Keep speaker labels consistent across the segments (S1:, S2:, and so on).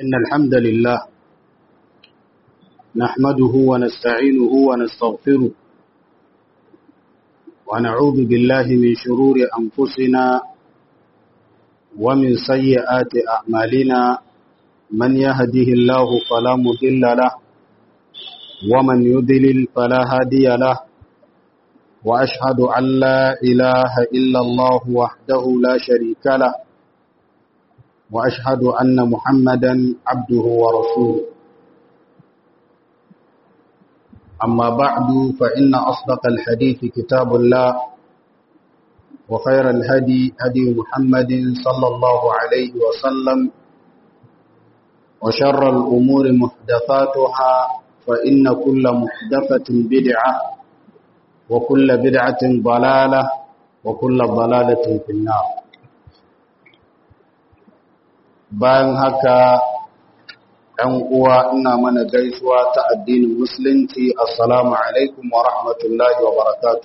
S1: إن الحمد لله نحمده ونستعينه ونستغفره ونعوذ بالله من شرور أنفسنا ومن سيئات أعمالنا من يهده الله فلا مضل له ومن يضلل فلا هادي له وأشهد أن لا إله إلا الله وحده لا شريك له وأشهد أن محمدا عبده ورسوله أما بعد فإن أصدق الحديث كتاب الله وخير الهدي هدي محمد صلى الله عليه وسلم وشر الأمور محدثاتها فإن كل محدثة بدعة وكل بدعة ضلالة وكل ضلالة في النار bayan haka ɗan uwa ina mana gaisuwa ta addinin musulunci assalamu alaikum wa rahmatullahi wa barakatu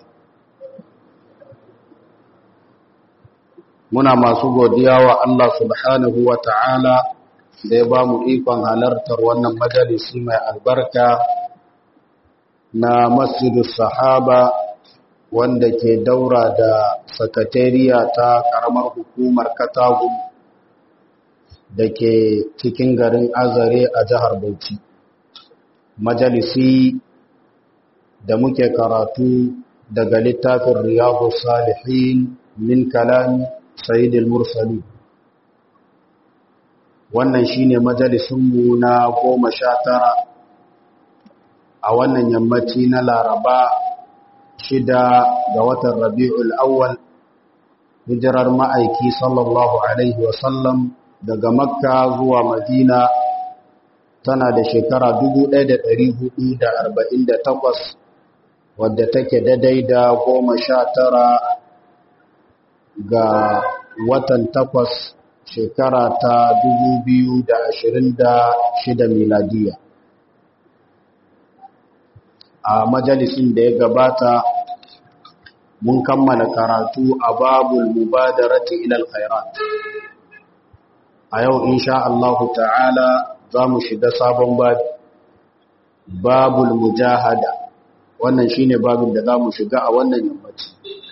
S1: muna masu godiya wa Allah subhanahu wa ta'ala da ya ba mu ikon halartar wannan majalisi mai albarka na masjidus sahaba wanda ke daura da sakatariya ta karamar hukumar katagun da ke cikin garin azare a jihar bauchi majalisi da muke karatu daga littafin riyadu salihin min kalami sayyidul mursali wannan shine majalisunmu na goma sha tara a wannan yammaci na laraba shida ga watan rabi'ul awwal hijirar ma'aiki sallallahu alaihi wasallam daga makka zuwa madina tana da shekara 1448 wadda take daidai da goma sha tara ga watan takwas shekara ta 2026 miladiya a majalisin da ya gabata mun kammala karatu a babul mubadarati ilal khairat a yau insha Allah ta'ala za mu shiga sabon babi babul mujahada wannan shine babin da za mu shiga a wannan yammaci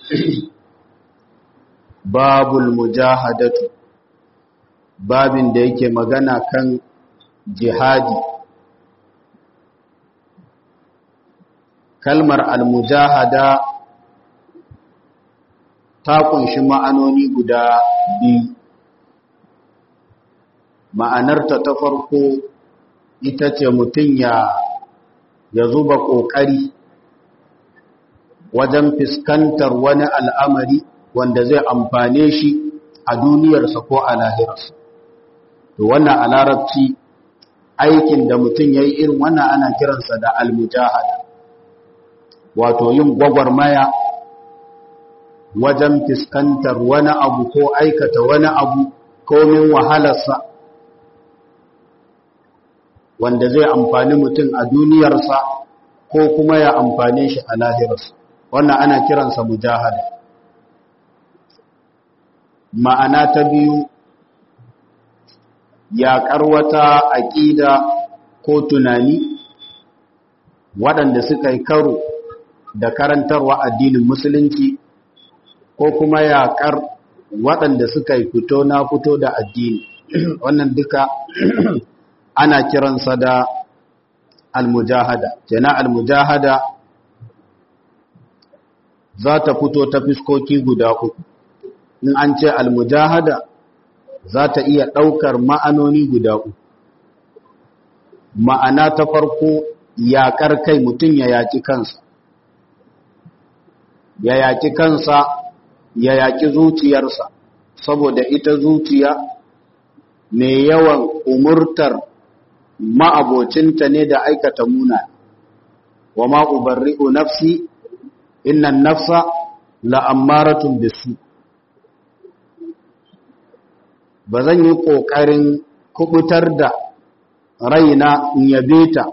S1: babul mujahadatu babin da yake magana kan jihadi kalmar al-mujahada ta kunshi ma'anoni guda biyu ma'anarta ta farko ita ce mutum ya ya zuba ƙoƙari wajen fuskantar wani al'amari wanda zai amfane shi a duniyarsa ko a lahirarsa. To wannan a larabci aikin da mutum ya yi irin wannan ana kiransa da almujahada, wato yin gwagwarmaya wajen fuskantar wani abu ko aikata wani abu komin wahalarsa. wanda zai amfani mutum a duniyarsa ko kuma ya amfane shi a lahirarsa wannan ana kiransa mujahada ma'ana ta biyu yaƙar wata aƙida ko tunani waɗanda suka yi karo da karantarwa addinin musulunci ko kuma yaƙar waɗanda suka yi fito na fito da addini wannan duka ana kiransa da almujahada jana almujahada za ta fito ta fiskoki guda uku in an ce almujahada za ta iya ɗaukar ma'anoni guda uku ma'ana ta farko yaƙar kai mutum ya yaƙi kansa ya yaƙi kansa ya yaƙi zuciyarsa saboda ita zuciya mai yawan umurtar ma'abocinta ne da aikata muna wa ma'ubarri'u nafsi innan nafsa la'ammaratun bisu ba zan yi ƙoƙarin kubutar da raina in yabe ta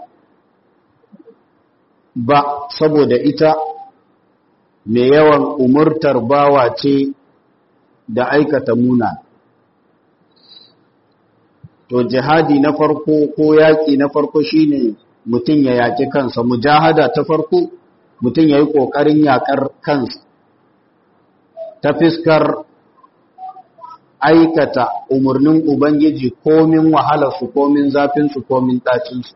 S1: ba saboda ita mai yawan umurtar bawa ce da aikata muna to jihadi na farko ko yaƙi na farko shine mutum ya yaƙi kansa mujahada ta farko mutum ya yi ƙoƙarin yaƙar kansa ta fiskar aikata umarnin Ubangiji komin wahalarsu komin zafinsu komin ɗacinsu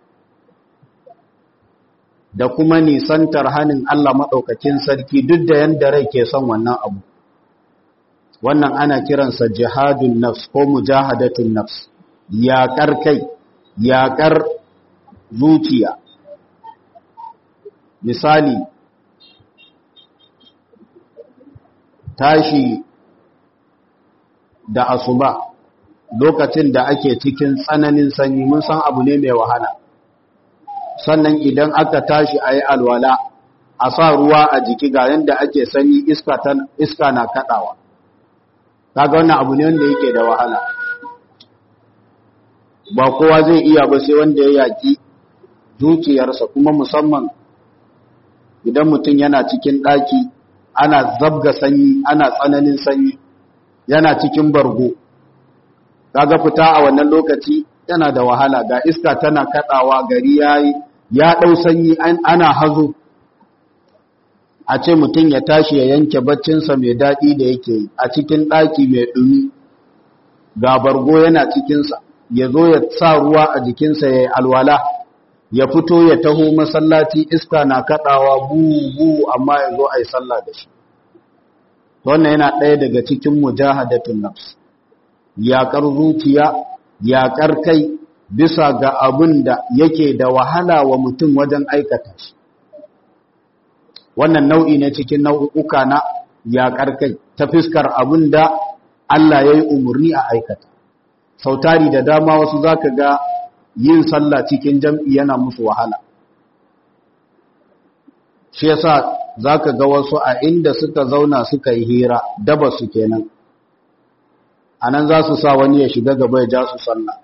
S1: da kuma nisantar hannun Allah maɗaukakin sarki duk da yadda rai ke son wannan abu wannan ana kiransa jihadun nafs ko mujahadatun nafs yaƙar kai yaƙar zuciya misali tashi da asuba lokacin da ake cikin tsananin sanyi mun san abu ne mai wahala sannan idan aka tashi a yi alwala a sa ruwa a jiki ga yadda ake sanyi iska na kaɗawa kaga wannan abu ne wanda yake da wahala ba kowa zai iya ba sai wanda ya yaki zuciyarsa kuma musamman idan mutum yana cikin ɗaki ana zabga sanyi ana tsananin sanyi yana cikin bargo kaga fita a wannan lokaci yana da wahala ga iska tana kadawa gari yayi ya dau sanyi ana hazo a ce mutum ya tashi ya yanke baccinsa mai daɗi da yake yi a cikin ɗaki mai ɗumi ga bargo yana cikinsa ya zo ya sa ruwa a jikinsa ya yi alwala ya fito ya taho masallaci iska na kaɗawa bu amma ya zo a yi sallah da shi wannan yana ɗaya daga cikin mujahadatun nafs yaƙar zuciya yaƙar kai bisa ga abin da yake da wahala wa mutum wajen aikata shi wannan nau'i ne cikin nau'uka na yaƙar kai ta fiskar abin da Allah ya yi umarni a aikata sautari da dama wasu za ka ga yin sallah cikin jam'i yana musu wahala shi yasa za ka ga wasu a inda suka zauna suka yi hira daba su kenan a nan za su sa wani ya shiga gaba ya ja su sallah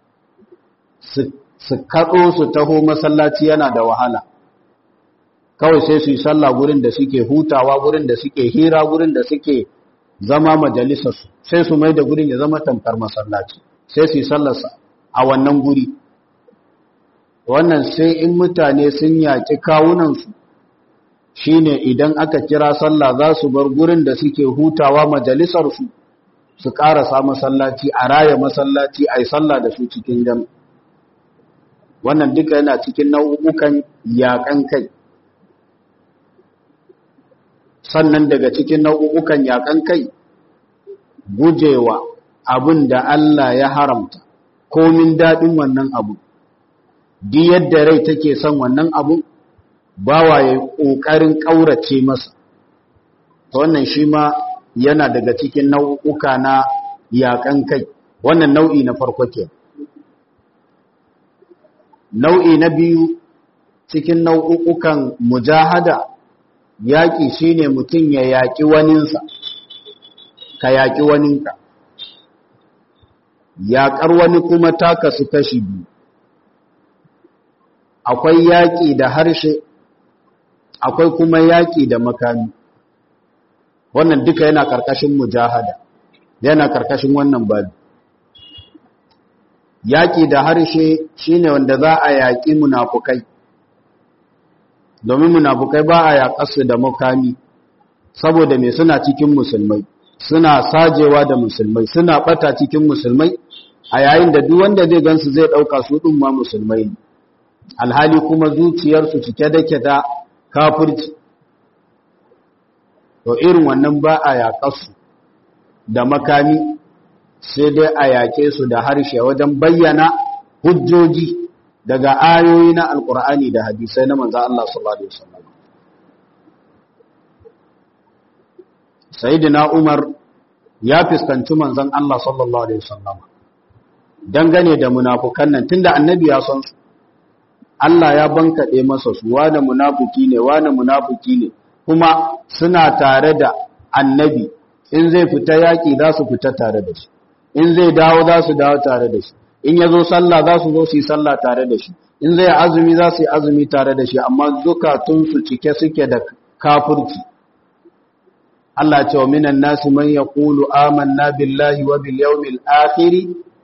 S1: su kaɗo su taho masallaci yana da wahala kawai sai su yi sallah gurin da suke hutawa gurin da suke hira gurin da suke zama majalisarsu sai su mai da gurin ya zama tamkar masallaci sai su yi sallarsa a wannan guri wannan sai in mutane sun yaƙi kawunansu shine idan aka kira sallah za su bar gurin da suke hutawa majalisarsu su ƙarasa masallaci a raya masallaci a yi sallah da su cikin jam wannan duka yana cikin nau'ukan yaƙan kai sannan daga cikin nau'ukan yaƙan kai gujewa abin da Allah ya haramta komin daɗin wannan abu di yadda rai take son wannan abu bawa ya ƙoƙarin ƙaurace masa ta wannan shi ma yana daga cikin nau'uka na yaƙan kai wannan nau'i na farko ke nau'i na biyu cikin nau'ukan mujahada yaƙi shine mutum ya yaƙi waninsa ka yaƙi waninka yaƙar wani kuma taka su kashi biyu akwai yaƙi da harshe akwai kuma yaƙi da makami wannan duka yana ƙarƙashin mujahada yana ƙarƙashin wannan babi yaƙi da harshe shine wanda za a yaƙi munafukai domin munafukai ba a yaƙarsu da makami saboda me suna cikin musulmai suna sajewa da musulmai suna ɓata cikin musulmai a yayin da duk wanda zai gansu zai ɗauka su ɗin ma musulmai ne alhali kuma zuciyarsu cike da ke da kafirci to irin wannan ba a yaƙarsu da makami sai dai a yaƙe su da harshe wajen bayyana hujjoji daga ayoyi na alƙur'ani da hadisai na manzo Allah sallallahu alaihi wasallam sayyidina Umar ya fuskanci manzon Allah sallallahu alaihi wasallam dangane da munafukan nan tunda annabi ya san su Allah ya bankaɗe masa su wane munafuki ne wane munafuki ne kuma suna tare da annabi in zai fita yaƙi za su fita tare da shi in zai dawo za su dawo tare da shi in ya zo sallah za su zo su yi sallah tare da shi in zai azumi za su yi azumi tare da shi amma zukatunsu cike suke da kafurci Allah ce wa minan nasu man yaqulu amanna billahi wa bil yawmil akhir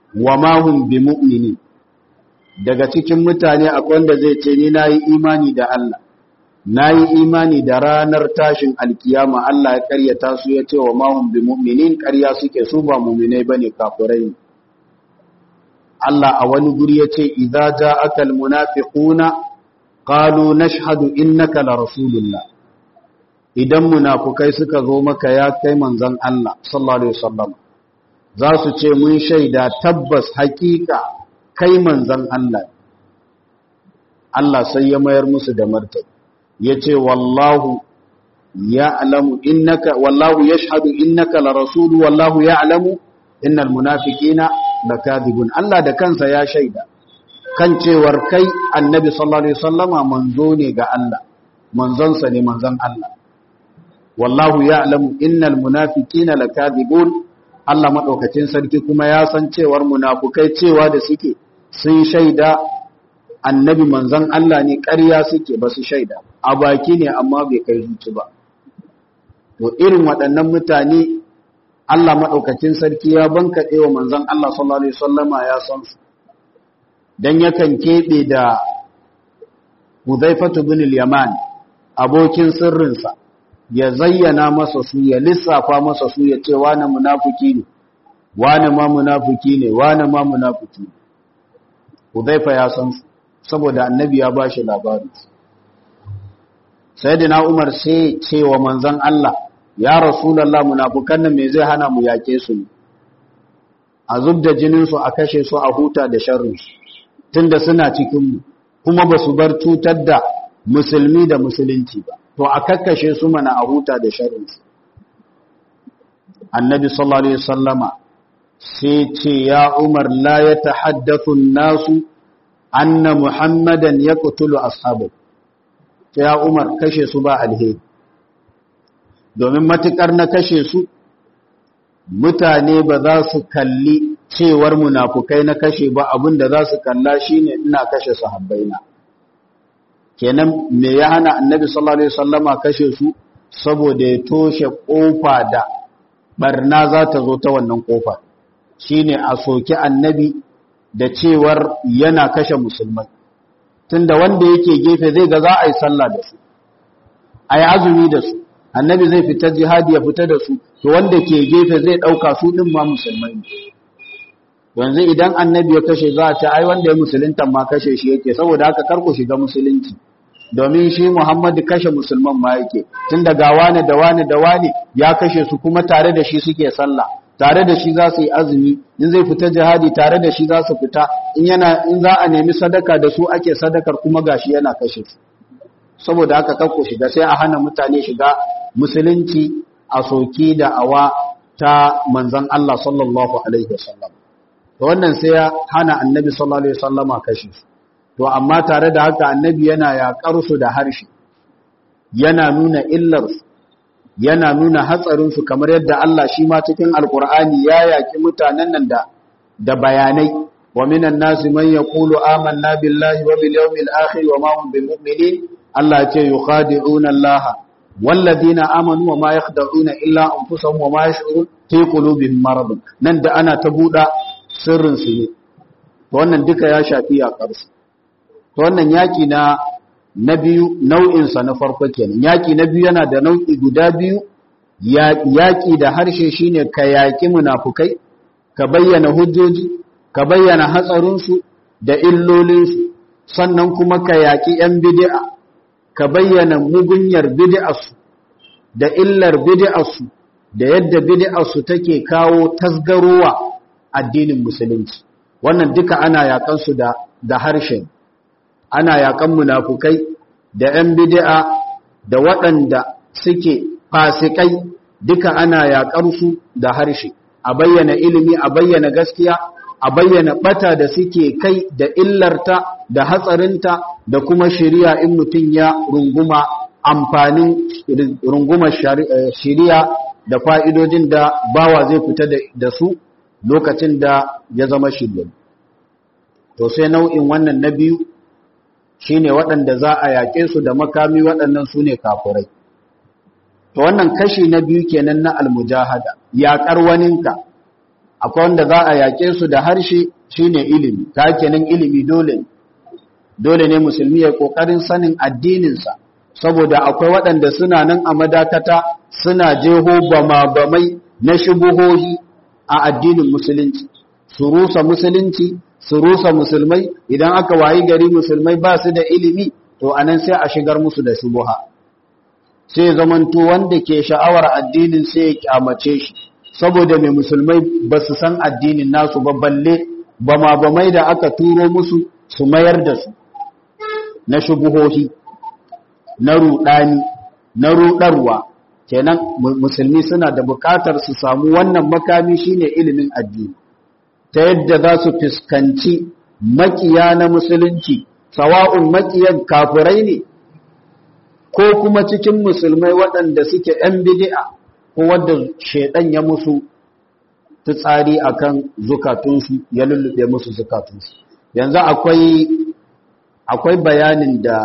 S1: wa ma hum bi mu'minin daga cikin mutane akwai wanda zai ce ni nayi imani da Allah nayi imani da ranar tashin alkiyama Allah ya karyata su ya ce wa ma hum bi mu'minin ƙarya suke su ba mu'minai bane kafirai Allah a wani guri ya ce idza ja'aka almunafiquna qalu nashhadu innaka la rasulullah idan munafukai suka zo maka ya kai manzon Allah sallallahu alaihi wasallam za su ce mun shaida tabbas hakika kai manzon Allah Allah sai ya mayar musu da martani yace wallahu ya'lamu innaka wallahu yashhadu innaka la rasul wallahu ya'lamu innal munafiqina lakadibun Allah da kansa ya shaida kan cewar kai annabi sallallahu alaihi wasallama manzo ne ga Allah manzonsa ne manzon Allah wallahu ya'lamu innal munafiqina lakadibun Allah madaukakin sarki kuma ya san cewar munafukai cewa da suke sun shaida annabi manzon Allah ne ƙarya suke ba su shaida a baki ne amma bai kai zuci ba to irin waɗannan mutane Allah madaukakin sarki ya bankaɗe wa manzon Allah sallallahu alaihi wasallama ya san su dan yakan keɓe da Hudhaifatu bin al-Yaman abokin sirrinsa ya zayyana masa su ya lissafa masa su ya ce wane munafiki ne wane ma munafiki ne wane ma munafiki ne Hudhaifa ya san su saboda annabi ya bashi labari Sayyidina Umar sai ce wa manzon Allah ya Rasulullah munafikan nan me zai hana mu yake su ne a zubda jinin su a kashe su a huta da sharri tunda suna cikin mu kuma ba su bar cutar da musulmi da musulunci ba to a kakkashe su mana a huta da sharrinsu annabi sallallahu alaihi wasallama sai ce ya umar la ya tahaddathu nasu anna muhammadan yaqtulu ashabu ya umar kashe su ba alheri domin matukar na kashe su mutane ba za su kalli cewar munafukai na kashe ba abinda za su kalla shine ina kashe sahabbaina kenan me ya hana annabi sallallahu alaihi wasallama kashe su saboda ya toshe kofa da barna za ta zo ta wannan kofa shine a soki annabi da cewar yana kashe musulmai tunda wanda yake gefe zai ga za a yi sallah da su a yi azumi da su annabi zai fita jihadi ya fita da su to wanda ke gefe zai ɗauka su ɗin ma musulmai ne yanzu idan annabi ya kashe za a ce ai wanda ya musulunta ma kashe shi yake saboda haka kar ku shiga musulunci domin shi Muhammadu kashe musulman ma yake tun daga wani da wani da wani ya kashe su kuma tare da shi suke sallah tare da shi za su yi azumi in zai fita jihadi tare da shi za su fita in yana in za a nemi sadaka da su ake sadakar kuma gashi yana kashe su saboda haka kar ku shiga sai a hana mutane shiga musulunci a soki da awa ta manzon Allah sallallahu alaihi wasallam to wannan sai ya hana annabi sallallahu alaihi wasallama kashe su to amma tare da haka annabi yana yaƙar su da harshe yana nuna illar su yana nuna hatsarin su kamar yadda Allah shi ma cikin alqur'ani ya yaki mutanen nan da da bayanai wa minan nasi man yaqulu amanna billahi wa bil yawmil akhir wa ma hum bimu'minin Allah ya ce yukhadi'una Allah walladina amanu wa ma yakhda'una illa anfusahum wa ma yash'urun fi qulubihim marad nan da ana ta buɗa sirrin su ne wannan duka ya shafi yaƙar su to wannan yaki na na biyu nau'insa na farko kenan yaki na biyu yana da nau'i guda biyu yaki da harshe shine ka yaki munafukai ka bayyana hujjoji ka bayyana hatsarinsu da illolinsu sannan kuma ka yaki yan bid'a ka bayyana mugunyar bid'arsu da illar bid'arsu da yadda bid'arsu take kawo tasgarowa addinin musulunci wannan duka ana yakan su da da harshen ana yakan munafukai da ‘yan bid'a da waɗanda suke fasikai duka ana yaƙar su da harshe, a bayyana ilimi, a bayyana gaskiya, a bayyana ɓata da suke kai da illarta da hatsarinta da kuma shiriya in mutum ya runguma amfanin runguma shiriya da fa'idojin da bawa zai fita da su lokacin da ya zama shirya. To sai nau'in wannan na biyu shi ne waɗanda za a yaƙe su da makami waɗannan su ne kafurai. To wannan kashi na biyu kenan na almujahada, yaƙar waninka, akwai wanda za a yaƙe su da harshe shine ilimi ta kenan ilimi dole dole ne musulmi ya kokarin sanin addininsa saboda akwai waɗanda suna nan a madakata suna jeho bama-bamai na shubuhohi a addinin musulunci su rusa musulunci su rusa musulmai idan aka wayi gari musulmai ba su da ilimi to anan sai a shigar musu da shubuha sai zamanto wanda ke sha'awar addinin sai ya kyamace shi saboda mai musulmai ba su san addinin nasu ba balle bama-bamai da aka turo musu su mayar da su na shubuhohi na rudani na rudarwa kenan musulmi suna da bukatar su samu wannan makami shine ilimin addini ta yadda za su fuskanci makiya na musulunci sawa'un makiyan kafirai ne ko kuma cikin musulmai waɗanda suke ‘yan bidi'a ko wadda shaidan ya musu tsari akan zukatunsu ya lullube musu zukatunsu yanzu akwai akwai bayanin da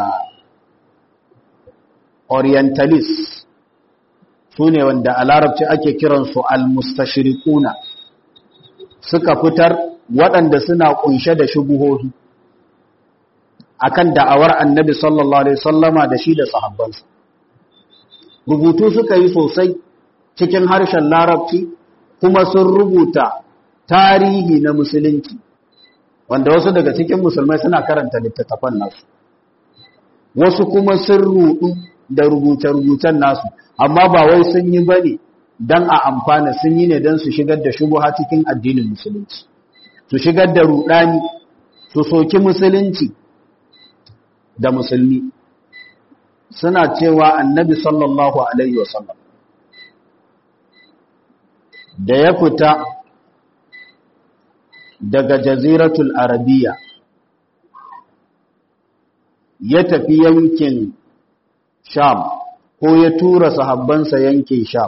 S1: orientalist su ne wanda a larabci ake kiransu al-mustashriquna suka fitar waɗanda suna kunshe da shubuhohi akan da'awar annabi sallallahu alaihi sallama da shi da sahabbansa rubutu suka yi sosai cikin harshen larabci kuma sun rubuta tarihi na musulunci wanda wasu daga cikin musulmai suna karanta littattafan nasu wasu kuma sun rudu da rubuce-rubucen nasu amma ba wai sun yi bane don a amfana sun yi ne don su shigar da shubuha cikin addinin musulunci su shigar da rudani su soki musulunci da musulmi suna cewa annabi sallallahu alaihi wasallam da ya fita daga jaziratul arabiya ya tafi yankin sham ko ya tura sahabbansa yankin sham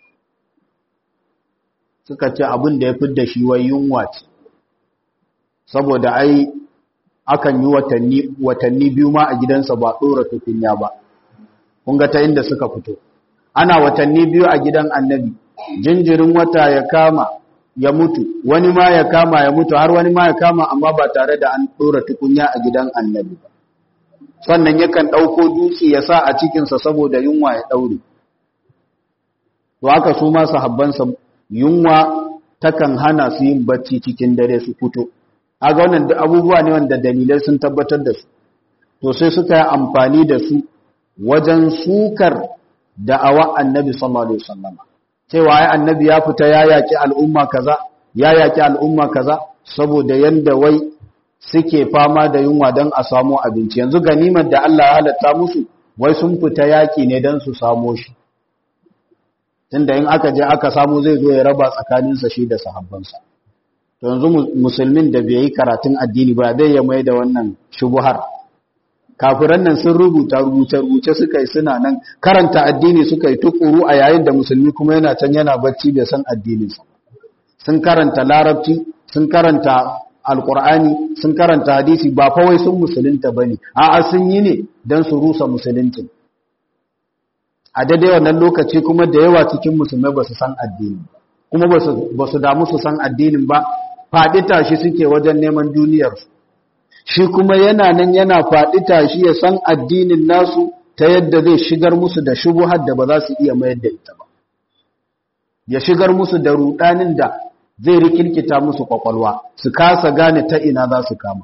S1: suka ce abin da ya fi da shi wai yunwa ce saboda ai akan yi watanni watanni biyu ma a gidansa ba ɗora tukunya ba kun ga ta inda suka fito ana watanni biyu a gidan annabi jinjirin wata ya kama ya mutu wani ma ya kama ya mutu har wani ma ya kama amma ba tare da an ɗora tukunya a gidan annabi ba sannan yakan ɗauko dutse ya sa a cikinsa saboda yunwa ya ɗaure to haka su ma sahabbansa yunwa takan hana su yin bacci cikin dare su fito aga wannan abubuwa ne wanda dalilai sun tabbatar da su to sai suka yi amfani da su wajen sukar da'awa annabi sallallahu alaihi wasallam cewa ai annabi ya fita ya yaki al'umma kaza ya yaki al'umma kaza saboda yanda wai suke fama da yunwa don a samu abinci yanzu ganimar da Allah ya halatta musu wai sun fita yaki ne don su samo shi tunda in aka je aka samu zai zo ya raba tsakaninsa shi da sahabbansa to yanzu musulmin da bai yi karatun addini ba zai ya mai da wannan shubuhar kafiran nan sun rubuta rubuce-rubuce suka yi suna nan karanta addini suka yi tukuru a yayin da musulmi kuma yana can yana bacci bai san addininsa sun karanta larabci sun karanta alkur'ani sun karanta hadisi ba fa wai sun musulunta bane a'a sun yi ne dan su rusa musulunci a daidai wannan lokaci kuma da yawa cikin musulmai ba su san addini kuma ba su damu su san addinin ba faɗi tashi suke wajen neman duniyarsu shi kuma yana nan yana faɗi tashi ya san addinin nasu ta yadda zai shigar musu da shubuhar da ba za su iya mayar da ita ba ya shigar musu da rudanin da zai rikirkita musu kwakwalwa su kasa gane ta ina za su kama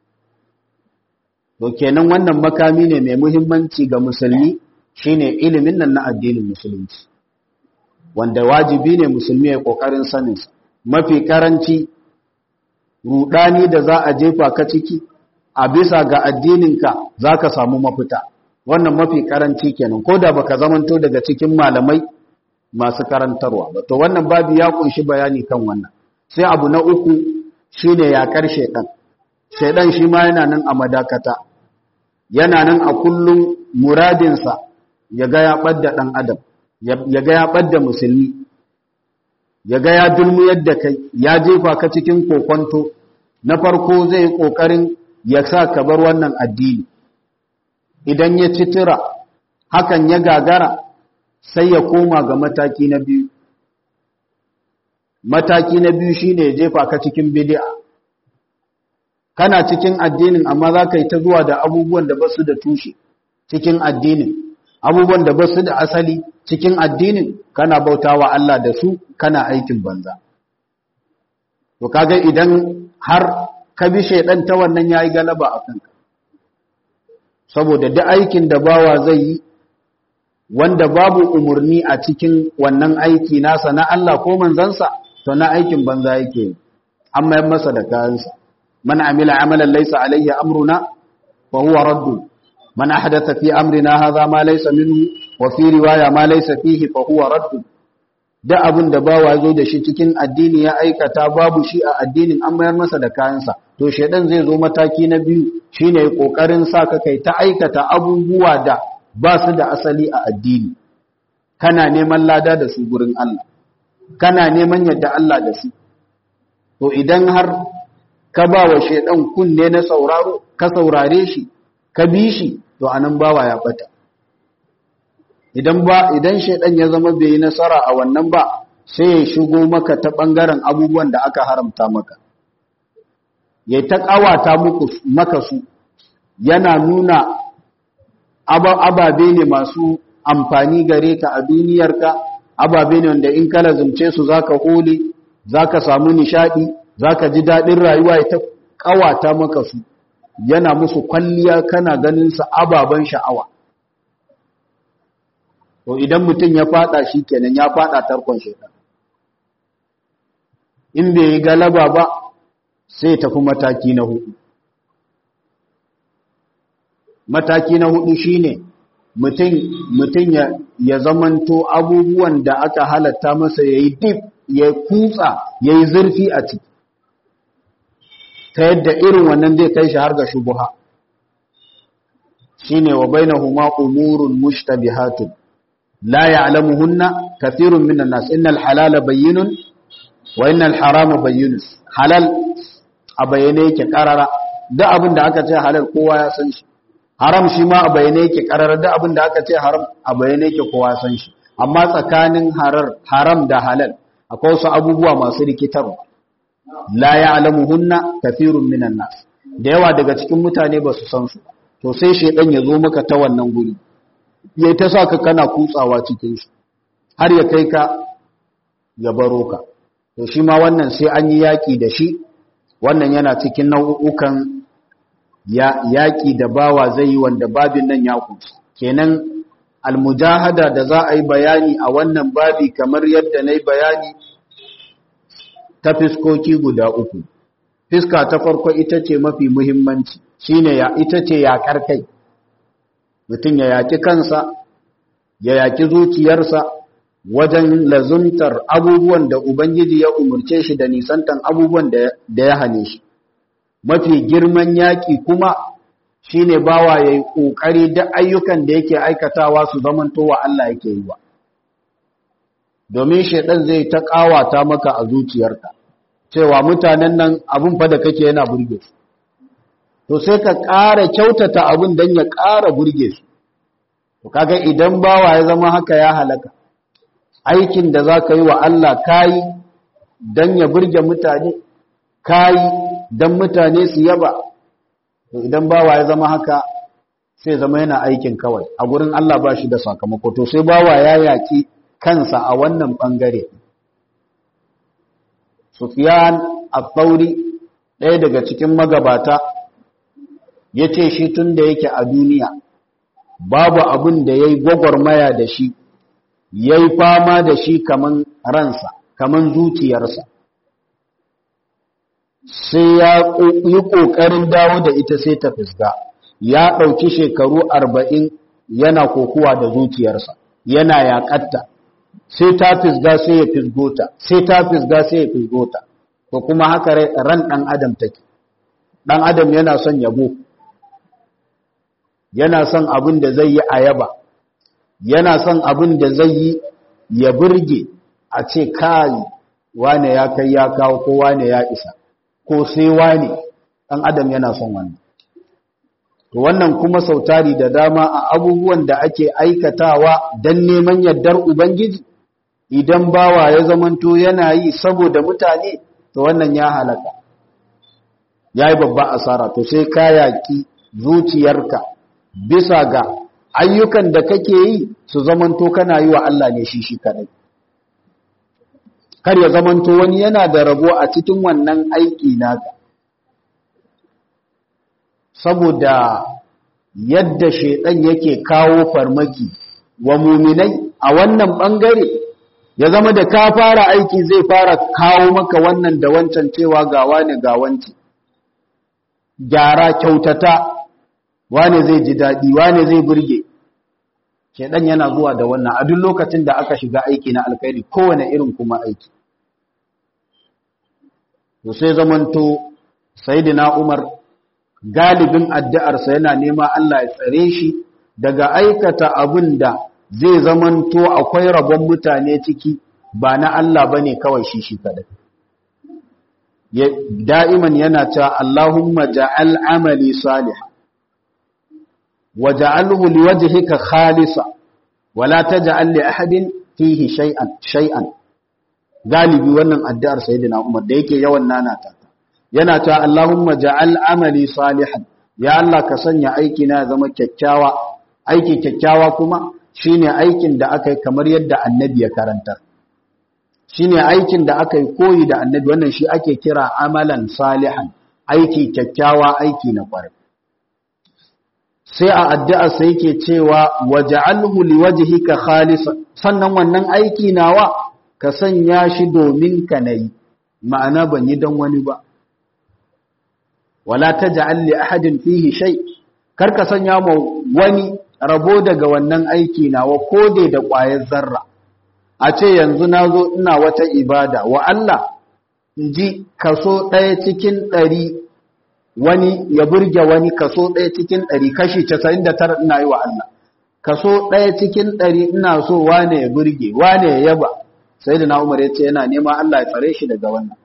S1: to kenan wannan makami ne mai muhimmanci ga musulmi shine ilimin nan na addinin musulunci wanda wajibi ne musulmi ya kokarin saninsa mafi karanci rudani da za a jefa ka ciki a bisa ga addininka za ka samu mafita wannan mafi karanci kenan ko da baka zamanto daga cikin malamai masu karantarwa ba to wannan babu ya kunshi bayani kan wannan sai abu na uku shine yakar shedan shedan shi ma yana nan a madakata yana nan a kullum muradinsa ya ga ya ɓadda ɗan adam ya ga ya ɓadda musulmi ya ga ya dulmu yadda kai ya jefa ka cikin kokonto na farko zai yi ƙoƙarin ya sa ka bar wannan addini idan ya ci tira hakan ya gagara sai ya koma ga mataki na biyu mataki na biyu shine ya jefa ka cikin bid'a kana cikin addinin amma za ka yi ta zuwa da abubuwan da basu da tushe cikin addinin abubuwan da basu da asali cikin addinin kana bautawa Allah da su kana aikin banza to kaga idan har ka bi shaidan ta wannan yayi galaba a kanka saboda duk aikin da bawa zai yi wanda babu umurni a cikin wannan aiki nasa na Allah ko manzansa to na aikin banza yake yi amma yan masa da kayansa man amila amalan laysa alayhi amruna fa huwa radd man ahdatha fi amrina hadha ma laysa minhu wa fi riwaya ma laysa fihi fa huwa radd da abin da bawa zo da shi cikin addini ya aikata babu shi a addinin an mayar masa da kayansa to shedan zai zo mataki na biyu shine kokarin sa ka kai ta aikata abubuwa da ba su da asali a addini kana neman lada da su gurin Allah kana neman yadda Allah da su to idan har ka ba wa shedan kunne na sauraro ka saurare shi ka bi shi to anan bawa ya bata idan ba idan shedan ya zama bai yi nasara a wannan ba sai ya shigo maka ta bangaren abubuwan da aka haramta maka ya ta kawata muku maka su yana nuna ababe ne masu amfani gare ka a duniyarka ababe ne wanda in ka lazumce su zaka hole zaka samu nishadi zaka ji dadin rayuwa ya ta kawata maka su yana musu kwalliya kana ganin sa ababan sha'awa to idan mutum ya fada shi kenan ya fada tarkon shaitan in bai yi galaba ba sai tafi mataki na hudu mataki na hudu shine mutum mutum ya, ya zamanto abubuwan da aka halatta masa yayi dip ya kutsa yayi zurfi a ciki ta yadda irin wannan zai kai shi har ga shubuha shine wa bainahuma umurun mushtabihatun la ya'lamuhunna kathirun minan nas innal halala bayyinun wa innal harama bayyinun halal a bayyane yake karara duk abin da aka ce halal kowa ya san shi haram shi ma a bayyane yake karara duk abin da aka ce haram a bayyane yake kowa san shi amma tsakanin harar haram da halal akwai wasu abubuwa masu rikitarwa la ya'lamuhunna kathirun minan nas da yawa daga cikin mutane ba su san su to sai shedan ya zo maka ta wannan guri yayi ta saka kana kutsawa cikin shi har ya kai ka ya baro ka to shi ma wannan sai an yi yaki da shi wannan yana cikin nau'ukan yaƙi da bawa zai yi wanda babin nan ya kunsa kenan almujahada da za a yi bayani a wannan babi kamar yadda na yi bayani ta fiskoki guda uku fiska ta farko ita ce mafi muhimmanci shine ya ita ce yaƙar kai mutum ya yaƙi kansa ya yaƙi zuciyarsa wajen lazuntar abubuwan da ubangiji ya umarce shi da nisantan abubuwan da ya hane shi mafi girman yaƙi kuma shi ne bawa ya yi ƙoƙari da ayyukan da yake aikatawa su zamantowa Allah yake yi wa. Domin shaɗan zai ta ƙawata maka a zuciyarka, cewa mutanen nan abin fa da kake yana burge su. To sai ka ƙara kyautata abin don ya ƙara burge su. To kaga idan bawa ya zama haka ya halaka, aikin da za ka yi wa Allah kayi don ya burge mutane, kayi don mutane su yaba to idan bawa ya zama haka sai zama yana aikin kawai a gurin Allah ba shi da sakamako to sai bawa ya yaki kansa a wannan bangare Sufyan al-Thawri ɗaya daga cikin magabata yace shi tun da yake a duniya babu abin da yayi gwagwarmaya da shi yayi fama da shi kaman ransa kaman zuciyarsa sai ya yi ƙoƙarin dawo da ita sai ta fisga ya ɗauki shekaru arba'in yana kokuwa da zuciyarsa yana yaƙatta sai ta fisga sai ya fisgota sai ta fisga sai ya fisgota to kuma haka ran ɗan adam take ɗan adam yana son yabo yana son abin da zai yi ayaba yana son abin da zai yi ya burge a ce kai wane ya kai ya kawo ko wane ya isa ko sai wani ɗan adam yana son wannan to wannan kuma sautari da dama a abubuwan da ake aikatawa don neman yardar ubangiji idan bawa ya zamanto yana yi saboda mutane to wannan ya halaka ya yi babba asara to sai ka yaƙi zuciyarka bisa ga ayyukan da kake yi su zamanto kana yi wa Allah ne shi shi kadai kar ya zamanto wani yana da rabo a cikin wannan aiki naka saboda yadda shaidan yake kawo farmaki wa muminai a wannan bangare ya zama da ka fara aiki zai fara kawo maka wannan da wancan cewa ga wani ga wanci gyara kyautata wane zai ji daɗi wane zai burge shaidan yana zuwa da wannan a duk lokacin da aka shiga aiki na alkhairi kowane irin kuma aiki to sai zamanto sayyidina Umar galibin addu'arsa yana nema Allah ya tsare shi daga aikata abin da zai zamanto akwai rabon mutane ciki ba na Allah bane kawai shi shi kadai da'iman yana cewa Allahumma ja'al amali salih waja'alhu liwajhika khalisa wala taj'al li ahadin fihi shay'an shay'an galibi wannan addu'ar sayyidina Umar da yake yawan nanata yana cewa Allahumma ja'al amali salihan ya Allah ka sanya aiki na zama kyakkyawa aiki kyakkyawa kuma shine aikin da aka yi kamar yadda annabi ya karanta shine aikin da aka yi koyi da annabi wannan shi ake kira amalan salihan aiki kyakkyawa aiki na kwarai sai a addu'a sai yake cewa waj'alhu liwajhika khalisa sannan wannan aiki nawa ka sanya shi domin ka nayi ma'ana ban yi dan wani ba wala taj'al li ahadin fihi shay kar ka sanya ma wani rabo daga wannan aiki nawa kode da ƙwayar zarra a ce yanzu nazo ina wata ibada wa Allah ji kaso ɗaya cikin ɗari wani ya burge wani kaso ɗaya cikin ɗari kashi casa'in da tara ina yi wa Allah kaso ɗaya cikin ɗari ina so wane ya burge wane ya yaba sai da na umar ya ce yana nema Allah ya tsare shi daga wannan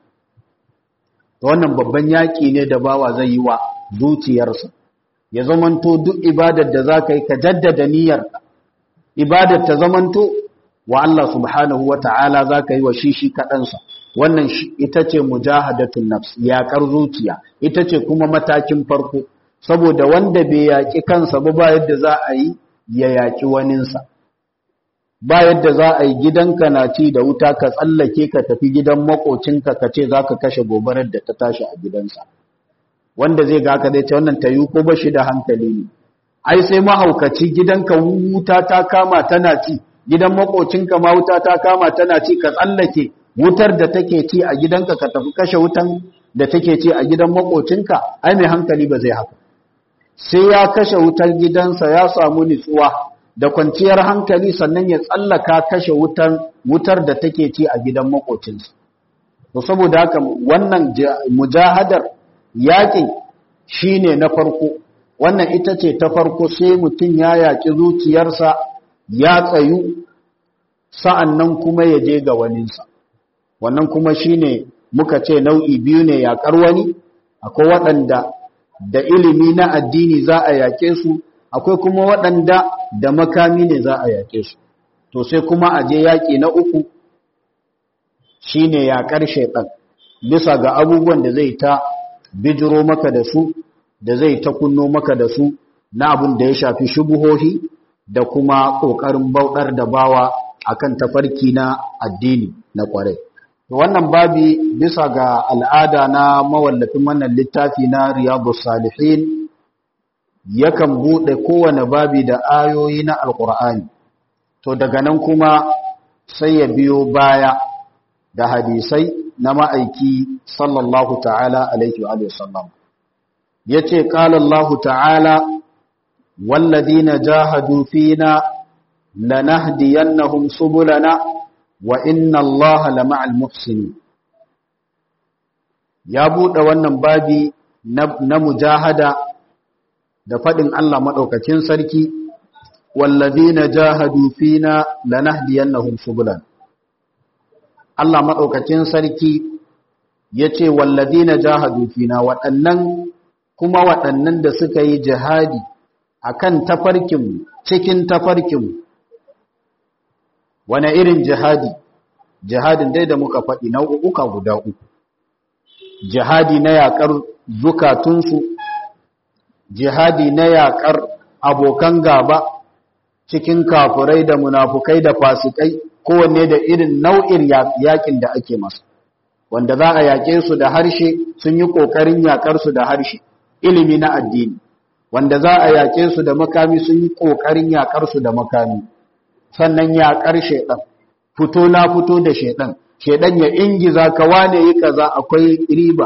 S1: wannan babban yaƙi ne da bawa zai yi wa zuciyarsa ya zamanto duk ibadar da za ka yi ka jaddada niyyarka ibadar ta zamanto wa Allah subhanahu wa ta'ala za ka yi wa shi shi kaɗansa wannan ita ce mujahadatun nafs yaƙar zuciya ita ce kuma matakin farko saboda wanda bai yaƙi kansa ba ba yadda za a yi ya yaƙi waninsa ba yadda za a yi gidanka na ci da wuta ka tsallake ka tafi gidan makocinka ka ce za ka kashe gobarar da ta tashi a gidansa wanda zai ga ka zai ce wannan tayi ko ba shi da hankali ne ai sai mahaukaci gidanka wuta ta kama tana ci gidan makocinka ma wuta ta kama tana ci ka tsallake wutar da take ci a gidanka ka tafi kashe wutan da take ci a gidan makocinka ai mai hankali ba zai haka sai ya kashe wutar gidansa ya samu nutsuwa da kwanciyar hankali sannan ya tsallaka kashe wutar wutar da take ci a gidan makocinsa to saboda haka wannan mujahadar yaƙin shine na farko wannan ita ce ta farko sai mutum ya yaƙi zuciyarsa ya tsayu sa'annan kuma ya je ga waninsa wannan kuma shine muka ce nau'i biyu ne yaƙar wani akwai waɗanda da ilimi na addini za a yaƙe su akwai kuma waɗanda da makami ne za a yaƙe su to sai kuma a je yaƙi na uku shine yaƙar shaiɗan bisa ga abubuwan da zai ta bijiro maka da su da zai ta kunno maka da su na abin da ya shafi shubuhohi da kuma ƙoƙarin bauɗar da bawa akan tafarki na addini na ƙwarai wannan babi bisa ga al'ada na mawallafin wannan littafi na riyadu salihin yakan buɗe kowane babi da ayoyi na alƙur'ani to daga nan kuma sai ya biyo baya da hadisai na ma'aiki sallallahu ta'ala alaihi wa sallam ya ce ƙalallahu ta'ala walladina jahadu fina lanahdiyannahum subulana wa inna allaha lama'al muhsinin ya buɗe wannan babi na mujahada da faɗin Allah maɗaukakin sarki wallazina jahadu fina lanahdiyannahum subulan Allah maɗaukakin sarki yace wallazina jahadu fina waɗannan kuma waɗannan da suka yi jihadi akan tafarkin cikin tafarkin wane irin jihadi jihadin dai da muka faɗi nau'uka guda uku jihadi na yaƙar zukatunsu jihadi na yaƙar abokan gaba cikin kafurai da munafukai da fasikai kowanne da irin nau'in yaƙin da ake masa wanda za a yaƙe su da harshe sun yi ƙoƙarin yaƙar su da harshe ilimi na addini wanda za a yaƙe su da makami sun yi ƙoƙarin yaƙar su da makami sannan yaƙar shaiɗan fito na fito da shaiɗan shaiɗan ya ingiza ka wane yi kaza akwai riba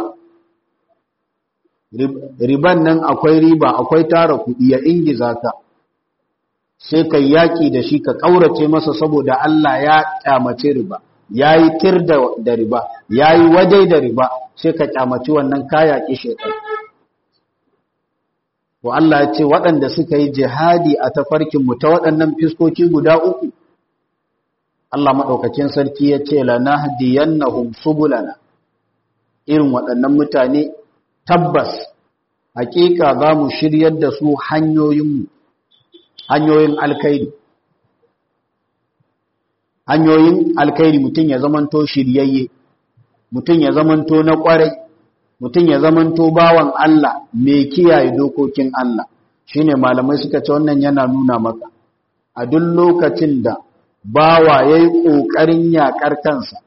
S1: riban nan akwai riba akwai tara kuɗi ya ingiza ka sai ka yaƙi da shi ka ƙaurace masa saboda Allah ya ƙyamace riba ya yi tir da riba ya yi wadai da riba sai ka ƙyamaci wannan ka yaƙi shaiɗan to Allah ya ce waɗanda suka yi jihadi a tafarkinmu ta waɗannan fiskoki guda uku Allah maɗaukacin sarki ya ce lanahdiyannahum subulana irin waɗannan mutane tabbas hakika za mu shiryar da su hanyoyinmu hanyoyin alkairi hanyoyin alkairi mutum ya zamanto shiryayye mutum ya zamanto na ƙwarai mutum ya zamanto bawan Allah mai kiyaye dokokin Allah shine malamai suka ce wannan yana nuna maka a duk lokacin da bawa yayi kokarin yakar kansa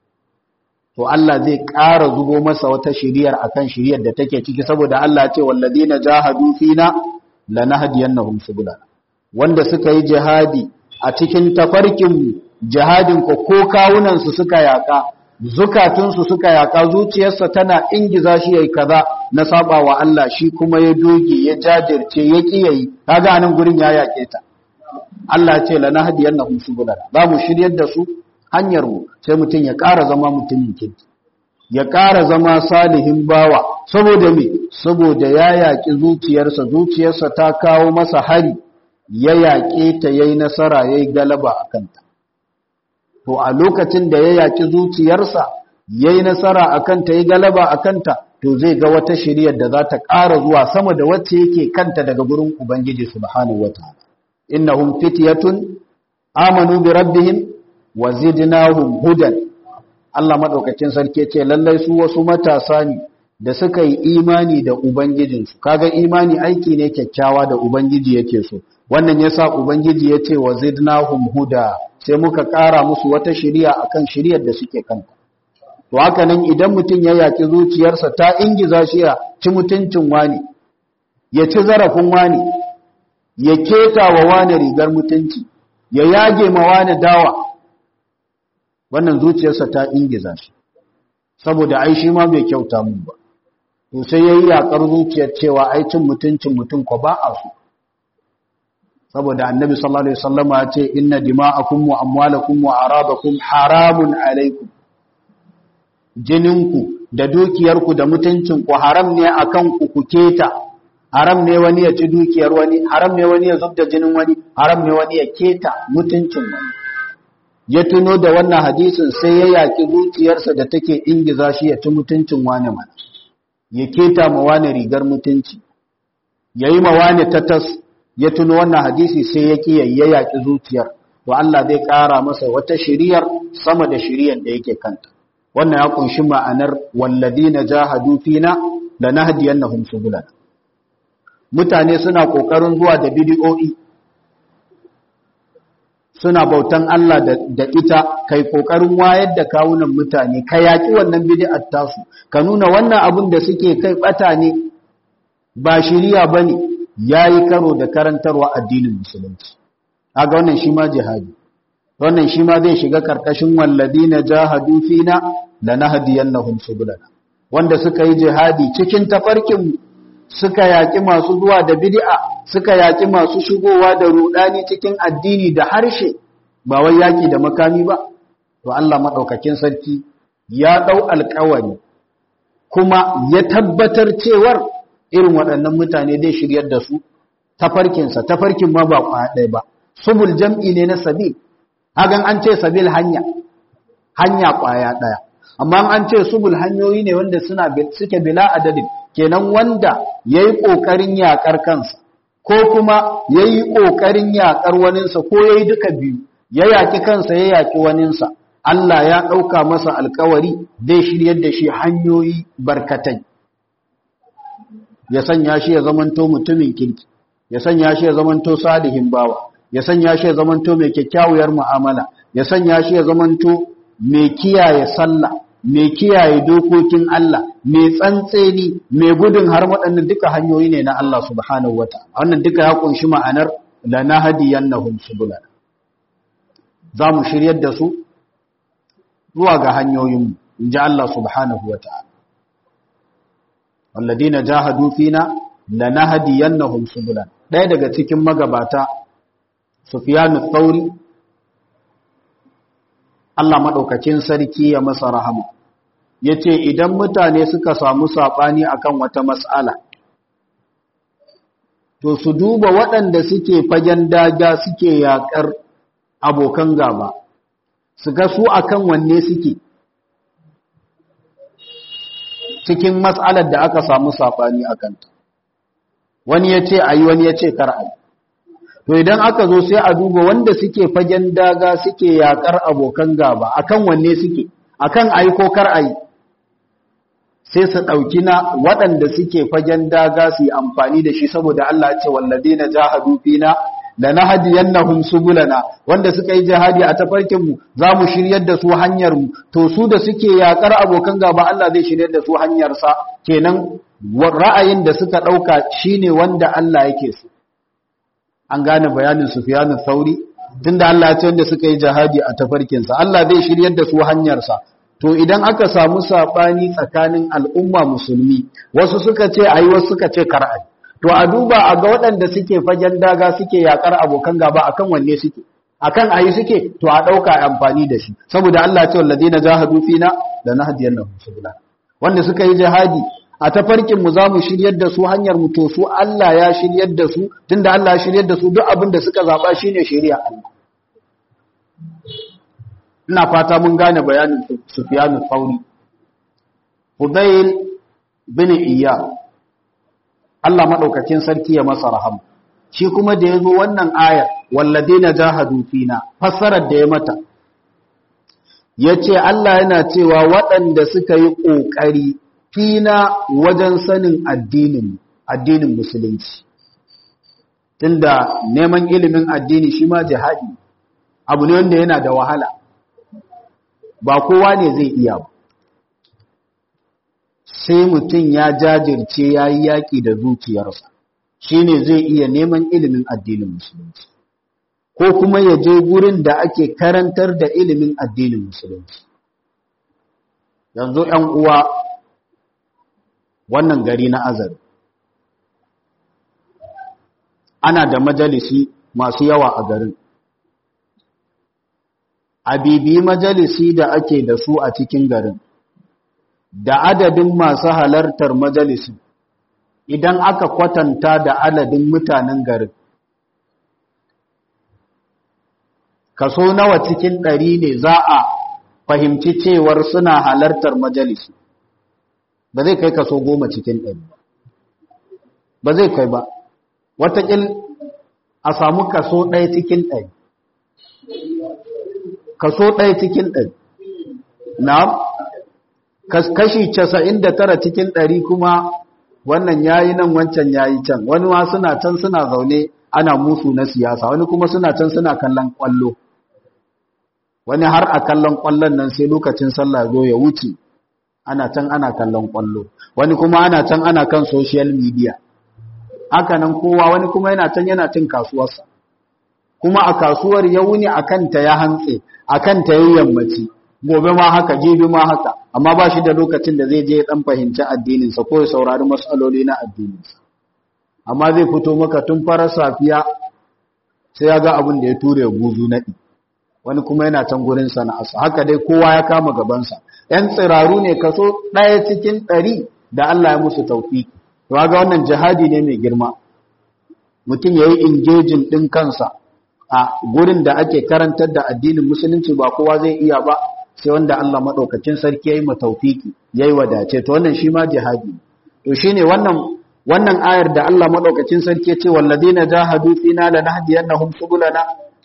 S1: to Allah zai ƙara zubo masa wata shiriyar akan shiriyar da take ciki saboda Allah ya ce walladina jahadu fina lanahdiyannahum subulana wanda suka yi jihadi a cikin tafarkin jihadin ko ko kawunan su suka yaka zukatunsu suka yaka zuciyarsa tana ingiza shi yayi kaza na saba wa Allah shi kuma ya doge ya jajirce ya kiyayi kaga anan gurin ya yake ta Allah ya ce lana hadiyannahum subulana za mu shiryar da su hanyar mu sai mutum ya ƙara zama mutumin kirki ya ƙara zama salihin bawa saboda me saboda ya yaki zuciyarsa zuciyarsa ta kawo masa hari ya yaƙe ta yayi nasara yayi galaba akan ta to a lokacin da ya yaki zuciyarsa yayi nasara akan ta yi galaba akan ta to zai ga wata shiriyar da za ta ƙara zuwa sama da wacce yake kanta daga gurin ubangiji subhanahu wataala innahum fityatun amanu bi rabbihim wa zidnahum hudan Allah madaukakin sarki ce lallai su wasu matasa ne da suka yi imani da ubangijinsu kaga imani aiki ne kyakkyawa da ubangiji yake so wannan yasa ubangiji yace wa zidnahum huda sai muka ƙara musu wata shiriya akan shiriyar da suke kanta to haka nan idan mutum ya yaki zuciyarsa ta ingiza shi ya ci mutuncin wani ya ci zarafin wani ya keta wa wani rigar mutunci ya yage ma wani dawa wannan zuciyarsa ta ingiza shi saboda ai shi ma bai kyauta mun ba to sai yayi yakar zuciyar cewa ai cin mutuncin mutum ko ba a so saboda annabi sallallahu alaihi wasallama ya ce inna dima'akum wa amwalakum wa aradakum haramun alaikum jininku da dukiyarku da mutuncinku haram ne akan ku ku keta haram ne wani ya ci dukiyar wani haram ne wani ya zubda jinin wani haram ne wani ya keta mutuncin wani ya tuno da wannan hadisin sai ya yaki zuciyarsa da take ingiza shi ya ci mutuncin wani mana ya keta ma wani rigar mutunci ya yi ma wani tatas ya tuno wannan hadisi sai ya ki ya yaki zuciyar to Allah zai ƙara masa wata shiriyar sama da shiriyar da yake kanta wannan ya kunshi ma'anar walladina jahadu fina lanahdiyannahum subulana mutane suna kokarin zuwa da bidiyo'i suna bautan Allah da ita kai kokarin wayar da kawunan mutane ka yaki wannan bid'ar tasu ka nuna wannan abin da suke kai bata ne ba shiriya bane yayi karo da karantarwa addinin musulunci kaga wannan shi ma jihadi wannan shi ma zai shiga karkashin walladina jahadu fina lanahdiyannahum subulana wanda suka yi jihadi cikin tafarkin suka yaki masu zuwa da bid'a suka yaki masu shigowa da rudani cikin addini da harshe ba wai yaki da makami ba to Allah madaukakin sarki ya dau alƙawari kuma ya tabbatar cewar irin waɗannan mutane zai shiryar da su tafarkinsa tafarkin ma ba ɗaya ba subul jam'i ne na sabil hagan an ce sabil hanya hanya ƙwaya ɗaya amma an ce subul hanyoyi ne wanda suna suke bila adadin kenan wanda yayi kokarin yakar kansa ko kuma yayi kokarin yakar waninsa ko yayi duka biyu ya yaki kansa ya yaki waninsa Allah ya ɗauka masa alkawari zai shiryar da shi hanyoyi barkatai ya sanya shi ya zamanto mutumin kirki ya sanya shi ya zamanto salihin bawa ya sanya shi ya zamanto mai kyakkyawar mu'amala ya sanya shi ya zamanto mai kiyaye sallah mai kiyaye dokokin Allah mai tsantseni mai gudun har waɗannan duka hanyoyi ne na Allah subhanahu wataala wannan duka ya kunshi ma'anar lanahdiyannahum subulana zamu shiryar da su zuwa ga hanyoyin inji Allah subhanahu wataala walladina jahadu fina lanahdiyannahum subulana ɗaya daga cikin magabata Sufyanu Thauri Allah maɗaukacin sarki ya masa rahama ya ce idan mutane suka samu saɓani akan wata matsala to su duba waɗanda suke fagen daga suke yaƙar abokan gaba su ga su akan wanne suke cikin matsalar da aka samu saɓani a kanta wani ya ce a yi wani ya ce kar a yi to idan aka zo sai a duba wanda suke fagen daga suke yakar abokan gaba akan wanne suke akan ayi ko kar ayi sai su dauki na waɗanda suke fagen daga su yi amfani da shi saboda Allah ya ce walladina jahadu fina lanahdiyannahum subulana wanda suka yi jihadi a tafarkin mu zamu shiryar da su hanyar mu to su da suke yakar abokan gaba Allah zai shiryar da su hanyar sa kenan ra'ayin da suka dauka shine wanda Allah yake so an gane bayanin Sufyan Thauri tunda Allah ya ce wanda suka yi jihadi a tafarkin sa Allah zai shiryar da su hanyar sa to idan aka samu sabani tsakanin al'umma musulmi wasu suka ce ayi wasu suka ce kar ayi to a duba a ga waɗanda suke fagen daga suke yakar abokan gaba akan wanne suke akan ayi suke to a ɗauka amfani da shi saboda Allah ce walladina jahadu fina da nahdiyannahum subula wanda suka yi jihadi a tafarkin mu zamu shiryar da su hanyar mu to su Allah ya shiryar da su tunda Allah ya shiryar da su duk abin da suka zaba shine shari'a Allah ina fata mun gane bayanin Sufyan al-Thawri Hudayl bin Iyad Allah maɗaukacin sarki ya masa rahama shi kuma da ya zo wannan ayar walladina jahadu fina fassarar da ya mata ya ce Allah yana cewa waɗanda suka yi ƙoƙari fina wajen sanin addinin addinin musulunci tunda neman ilimin addini shi ma jihadi abu ne wanda yana da wahala ba kowa ne zai iya ba sai mutum ya jajirce ya yi yaƙi da zuciyarsa shi ne zai iya neman ilimin addinin musulunci ko kuma ya je gurin da ake karantar da ilimin addinin musulunci yanzu ‘yan uwa wannan gari na azari ana da majalisi masu yawa a garin a bibi majalisi da ake da su a cikin garin da adadin masu halartar majalisin idan aka kwatanta da adadin mutanen garin kaso nawa cikin ɗari ne za a fahimci cewar suna halartar majalisi ba zai kai kaso goma cikin ɗari ba zai kai ba watakil a samu kaso ɗaya cikin ɗari kaso ɗaya cikin ɗari na kashi casa'in da tara cikin ɗari kuma wannan yayi nan wancan yayi can wani ma suna can suna zaune ana musu na siyasa wani kuma suna can suna kallon ƙwallo wani har a kallon ƙwallon nan sai lokacin sallah zo ya wuce ana can ana kallon ƙwallo wani kuma ana can ana kan social media haka nan kowa wani kuma yana can yana cin kasuwarsa kuma a kasuwar ya wuni a kanta ya hantse a kanta ya yammaci gobe ma haka jibi ma haka amma ba shi da lokacin da zai je ya dan fahimci addininsa ko ya saurari matsaloli na addininsa amma zai fito maka tun farar safiya sai ya ga abin da ya ture guzu naɗi wani kuma yana can gurin sana'arsa haka dai kowa ya kama gabansa ‘yan tsiraru ne kaso ɗaya cikin ɗari da Allah ya musu taufi to ga wannan jihadi ne mai girma mutum ya yi ingejin ɗin kansa a gurin da ake karantar da addinin musulunci ba kowa zai iya ba sai wanda Allah maɗaukacin sarki ya yi mataufiki ya yi wadace to wannan shi ma jihadi to shi ne wannan wannan ayar da Allah maɗaukacin sarki ya ce walladina jahadu fina lanahdiyannahum subulana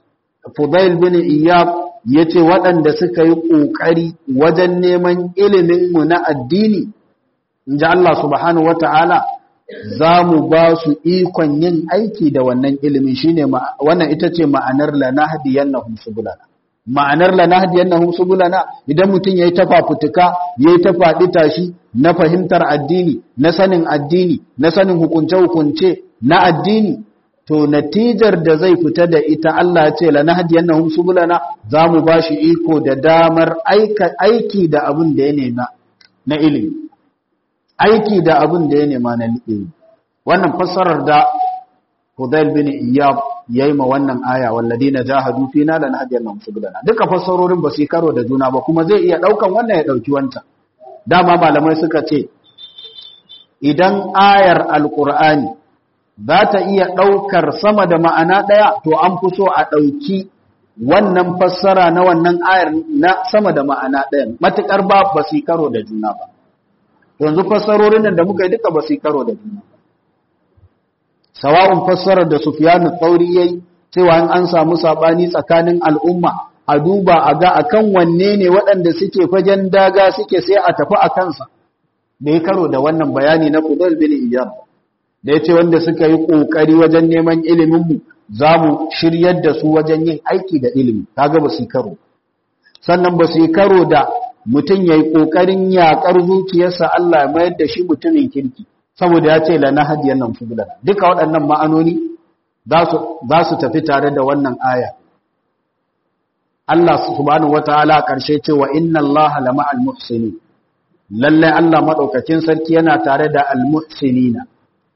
S1: Fudail bin Iyab yace waɗanda suka yi ƙoƙari wajen neman ilimin mu na addini inji Allah subhanahu wata'ala za mu ba su ikon yin aiki da wannan ilimin shine wannan ita ce ma'anar lanahdiyannahum subulana ma'anar lanahdiyannahum subulana idan mutum yayi ta fafutuka yayi ta faɗi tashi na fahimtar addini na sanin addini na sanin hukunce hukunce na addini to natijar da zai fita da ita Allah ya ce lanahdiyannahum subulana za mu ba shi iko da damar aiki da abin da ya nema na ilimi aiki da abin da ya nema na ilimi wannan fassarar da Hudail bin Iyab yayi ma wannan aya walladina jahadu fina lanahdiyannahum subulana duka fassarorin ba su karo da juna ba kuma zai iya daukan wannan ya dauki wanta dama malamai suka ce idan ayar alqur'ani za ta iya daukar sama da ma'ana daya to an fi so a dauki wannan fassara na wannan ayar na sama da ma'ana daya matukar ba ba su karo da juna ba yanzu fassarorin nan da muka yi duka ba su karo da juna sawa'un fassarar da Sufyanu Tsauri yayi cewa in an samu sabani tsakanin al'umma a duba a ga akan wanne ne waɗanda suke fagen daga suke sai a tafi a kansa bai karo da wannan bayani na Fudal bin Iyad da yace wanda suka yi kokari wajen neman ilimin mu zamu shiryar da su wajen yin aiki da ilimi kaga ba su karo sannan ba su karo da mutum ya yi ƙoƙarin yaƙar zuciyarsa Allah ya mayar da shi mutumin kirki saboda ya ce lana hadiyar nan fubulan duka waɗannan ma'anoni za su tafi tare da wannan aya Allah subhanahu wataala ƙarshe ce wa inna Allah lama al-muhsini lallai Allah maɗaukakin sarki yana tare da al-muhsinina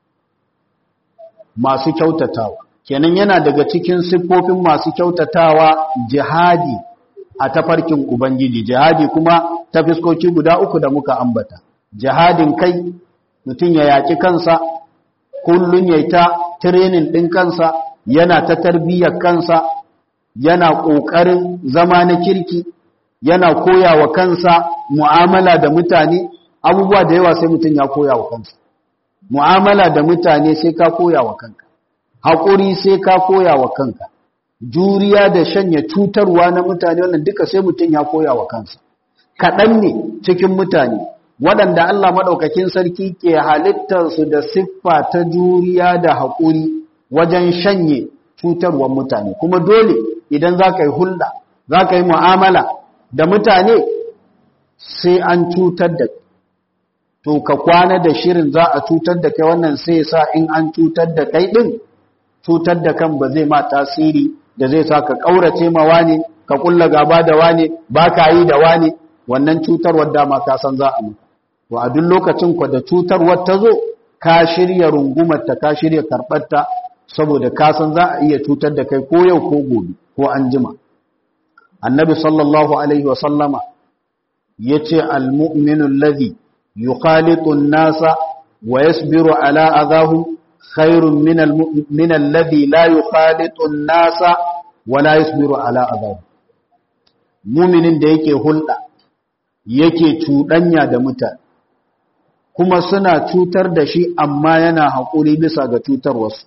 S1: masu kyautatawa kenan yana daga cikin siffofin masu kyautatawa jihadi a tafarkin Ubangiji, jihadi kuma ta fiskoki guda uku da muka ambata. Jihadin kai, mutum ya yaƙi kansa, kullum ya ta tirenin ɗin kansa, yana ta tarbiyyar kansa, yana ƙoƙarin zama na kirki, yana koya wa kansa mu'amala da mutane, abubuwa da yawa sai mutum ya koya wa kansa. Mu'amala da mutane sai ka koya wa kanka, haƙuri sai ka koya wa kanka. juriya da shanya cutarwa na mutane wannan duka sai mutum ya koya wa kansa kaɗan ne cikin mutane waɗanda Allah maɗaukakin sarki ke halittarsu da siffa ta juriya da haƙuri wajen shanye cutarwar mutane kuma dole idan za ka yi hulɗa za ka yi mu'amala da mutane sai an cutar da to ka kwana da shirin za a cutar da kai wannan sai sa in an cutar da kai ɗin cutar da kan ba zai ma tasiri da zai sa ka ƙaurace ma wane ka ƙulla gaba da wane ba ka yi da wane wannan cutarwar dama ka san za a mutu to a duk lokacin ku da cutarwar ta zo ka shirya rungumarta ka shirya karɓarta saboda ka san za a iya cutar da kai ko yau ko gobe ko an jima annabi sallallahu alaihi wa sallama yace almu'minu alladhi yukhalitu an-nasa wa yasbiru ala adahum khairun min alladhi la yukhalitu an-nasa wa la yasbiru ala adahum mu'minin da yake hulɗa yake cuɗanya da mutane kuma suna cutar da shi amma yana haƙuri bisa ga cutar wasu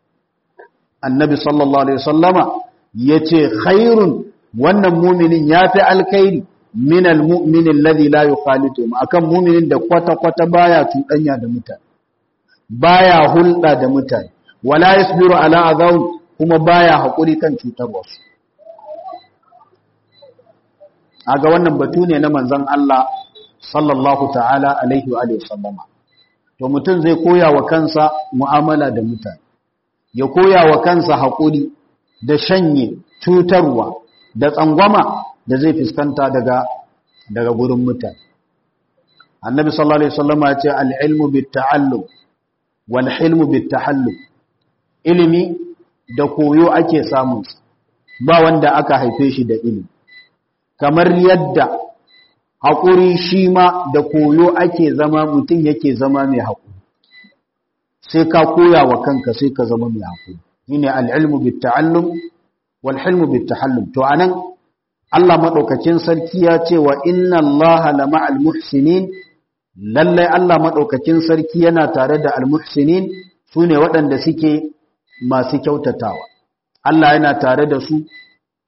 S1: annabi sallallahu alaihi wasallama yace khairun wannan mu'minin yafi alkhairi min almu'min alladhi la yukhalitu akan mu'minin da kwata kwata baya cuɗanya da mutane baya hulɗa da mutane wala yasbiru ala adhaw kuma baya haƙuri kan cutar wasu aga wannan batu ne na manzon Allah sallallahu ta'ala alaihi wa sallama to mutum zai koya wa kansa mu'amala da mutane ya koya wa kansa haƙuri da shanye cutarwa da tsangwama da zai fuskanta daga daga gurin mutane annabi sallallahu alaihi wasallama ya ce al-ilmu bit-ta'allum wal hilmu bit-tahallum ilimi da koyo ake samun ba wanda aka haife shi da ilimi kamar yadda haƙuri shi ma da koyo ake zama mutum yake zama mai haƙuri sai ka koya wa kanka sai ka zama mai haƙuri shi ne al'ilmu bitta'allum walhilmu bitta'allum to a nan Allah maɗaukakin sarki ya ce wa inna Allah lama al-muhsinin lallai Allah maɗaukakin sarki yana tare da al-muhsinin su ne waɗanda suke masu kyautatawa Allah yana tare da su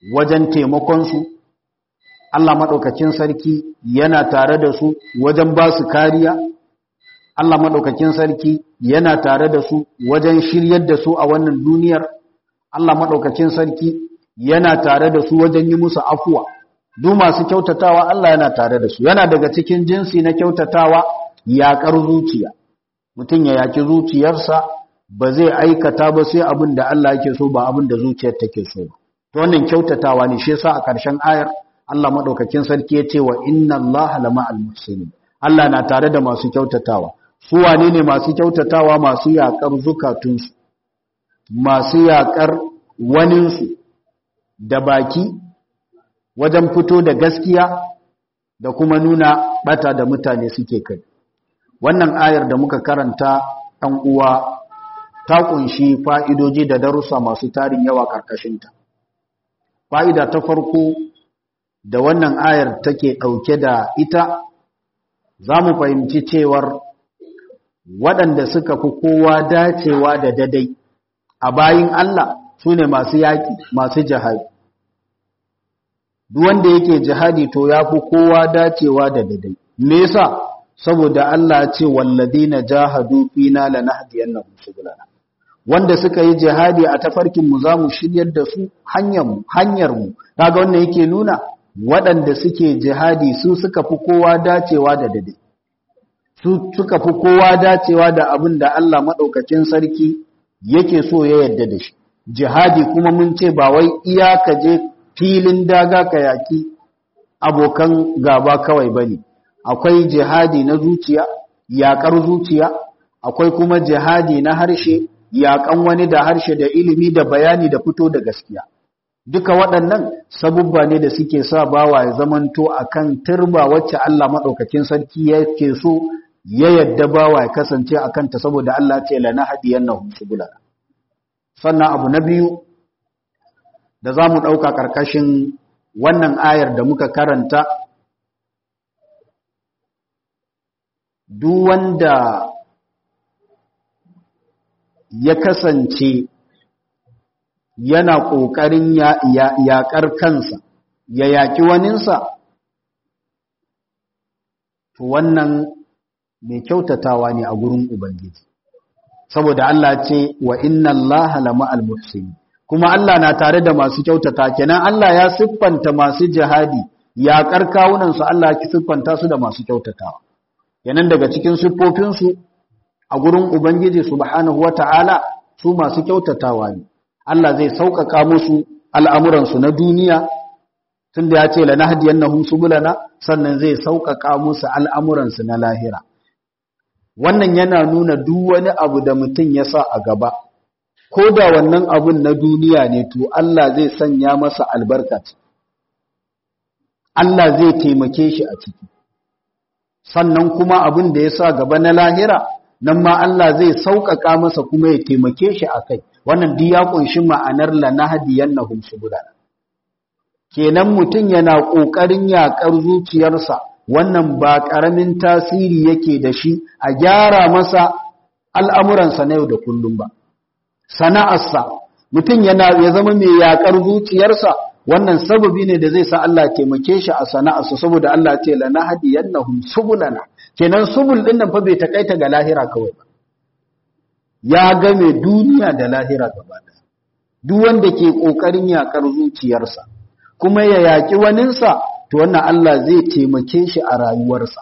S1: wajen taimakonsu Allah maɗaukakin sarki yana tare da su wajen ba su kariya Allah maɗaukakin sarki yana tare da su wajen shiryar da su a wannan duniyar Allah maɗaukakin sarki yana tare da su wajen yi musu afuwa duk masu kyautatawa Allah yana tare da su yana daga cikin jinsi na kyautatawa yaƙar zuciya mutum ya yaƙi zuciyarsa ba zai aikata ba sai abin da Allah yake so ba abin da zuciyar take so ba to wannan kyautatawa ne shi yasa a ƙarshen ayar Allah madaukakin sarki ya ce wa inna Allaha lama'al muhsinin Allah na tare da masu kyautatawa su wane ne masu kyautatawa masu yaƙar zukatunsu masu yaƙar waninsu da baki wajen fito da gaskiya da kuma nuna bata da mutane suke kai wannan ayar da muka karanta ɗan uwa ta ƙunshi fa'idoji da darussa masu tarin yawa ƙarƙashinta fa'ida ta farko da wannan ayar take ɗauke da ita za mu fahimci cewar waɗanda suka fi kowa dacewa da dadai a bayin Allah su ne masu yaƙi masu jihadi wanda yake jihadi to ya fi kowa dacewa da dadai me yasa saboda Allah ce walladina jahadu fina lanahdiyannahum subulana wanda suka yi jihadi a tafarkin mu zamu shiryar da su hanyar mu hanyar mu kaga wannan yake nuna waɗanda suke jihadi su suka fi kowa dacewa da dade su suka fi kowa dacewa da abin da Allah madaukakin sarki yake so ya yarda da shi jihadi kuma mun ce ba wai iyaka je filin daga ka yaki abokan gaba kawai bane akwai jihadi na zuciya yaƙar zuciya akwai kuma jihadi na harshe yaƙan wani da harshe da ilimi da bayani da fito da gaskiya duka waɗannan sabubba ne da suke sa bawa ya zamanto akan turba wacce Allah maɗaukakin sarki yake so ya yadda bawa ya kasance a kanta saboda Allah ce lana hadiyannahum subulana sannan abu na biyu da za mu ɗauka ƙarƙashin wannan ayar da muka karanta duk wanda ya kasance yana ƙoƙarin yaƙar kansa ya yaƙi waninsa to wannan mai kyautatawa ne a gurin ubangiji saboda Allah ce wa inna Allah lama al-muhsin kuma Allah na tare da masu kyautata kenan Allah ya siffanta masu jihadi yaƙar kawunansu Allah ya siffanta su da masu kyautatawa kenan daga cikin siffofinsu a gurin ubangiji subhanahu wata'ala su masu kyautatawa ne Allah zai sauƙaƙa musu al'amuransu na duniya tun da ya ce la nahdiyannahum subulana sannan zai sauƙaƙa musu al'amuransu na lahira wannan yana nuna duk wani abu da mutum ya sa a gaba ko da wannan abun na duniya ne to Allah zai sanya masa albarka Allah zai taimake shi a ciki sannan kuma abin da ya sa gaba na lahira nan ma Allah zai sauƙaƙa masa kuma ya taimake shi a kai wannan duk ya ƙunshi ma'anar lanahdiyannahum subulana kenan mutum yana ƙoƙarin yaƙar zuciyarsa wannan ba ƙaramin tasiri yake da shi a gyara masa al'amuransa na yau da kullum ba sana'arsa mutum yana ya zama mai yaƙar zuciyarsa wannan sababi ne da zai sa Allah taimake shi a sana'arsa saboda Allah ce lanahdiyannahum subulana kenan subul din nan fa bai takaita ga lahira kawai ba ya game duniya da lahira gaba ɗaya duk wanda ke kokarin yakar zuciyarsa kuma ya yaki waninsa to wannan Allah zai taimake shi a rayuwarsa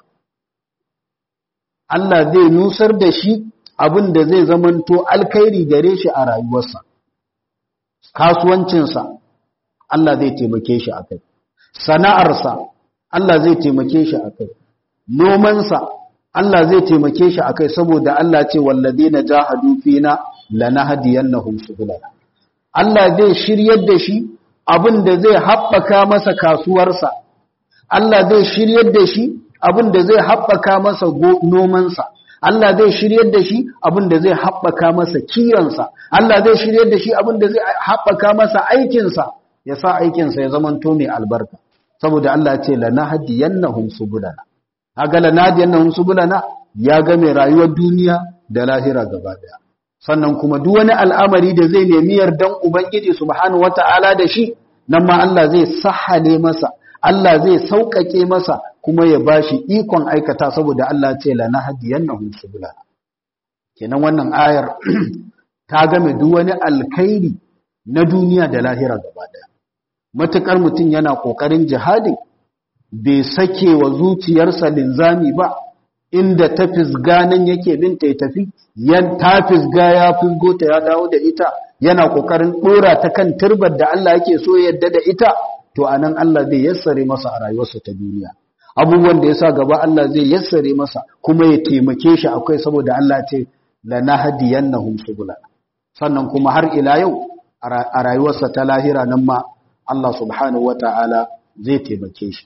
S1: Allah zai nusar da shi abin da zai zamanto alkhairi gare shi a rayuwarsa kasuwancinsa Allah zai taimake shi akai sana'arsa Allah zai taimake shi akai nomansa Allah zai taimake shi akai saboda Allah ce walladina jahadu fina lanahdiyannahum subulana Allah zai shiryar da shi abin da zai haɓaka masa kasuwarsa Allah zai shiryar da shi abin da zai haɓaka masa nomansa Allah zai shiryar da shi abin da zai haɓaka masa kiyansa Allah zai shiryar da shi abin da zai haɓaka masa aikinsa ya sa aikinsa ya zamanto mai albarka saboda Allah ce lanahdiyannahum subulana kaga lanadiyannahum subulana ya ga mai rayuwar duniya da lahira gaba daya sannan kuma duk wani al'amari da zai nemi yardan ubangiji subhanahu wata'ala da shi nan ma Allah zai sahale masa Allah zai sauƙaƙe masa kuma ya bashi ikon aikata saboda Allah ce la nahdiyannahum subula kenan wannan ayar ta game duk wani alkhairi na duniya da lahira gaba daya matukar mutum yana kokarin jihadi bai sake wa zuciyarsa linzami ba inda ta fisga nan yake binta ya tafi yan ta fisga ya fisgo ta ya dawo da ita yana kokarin dora ta kan turbar da Allah yake so yadda da ita to anan Allah zai yassare masa a rayuwarsa ta duniya abubuwan da yasa gaba Allah zai yassare masa kuma ya taimake shi akwai saboda Allah ce lanahdiyannahum subula sannan kuma har ila yau a rayuwarsa ta lahira nan ma Allah subhanahu wataala zai taimake shi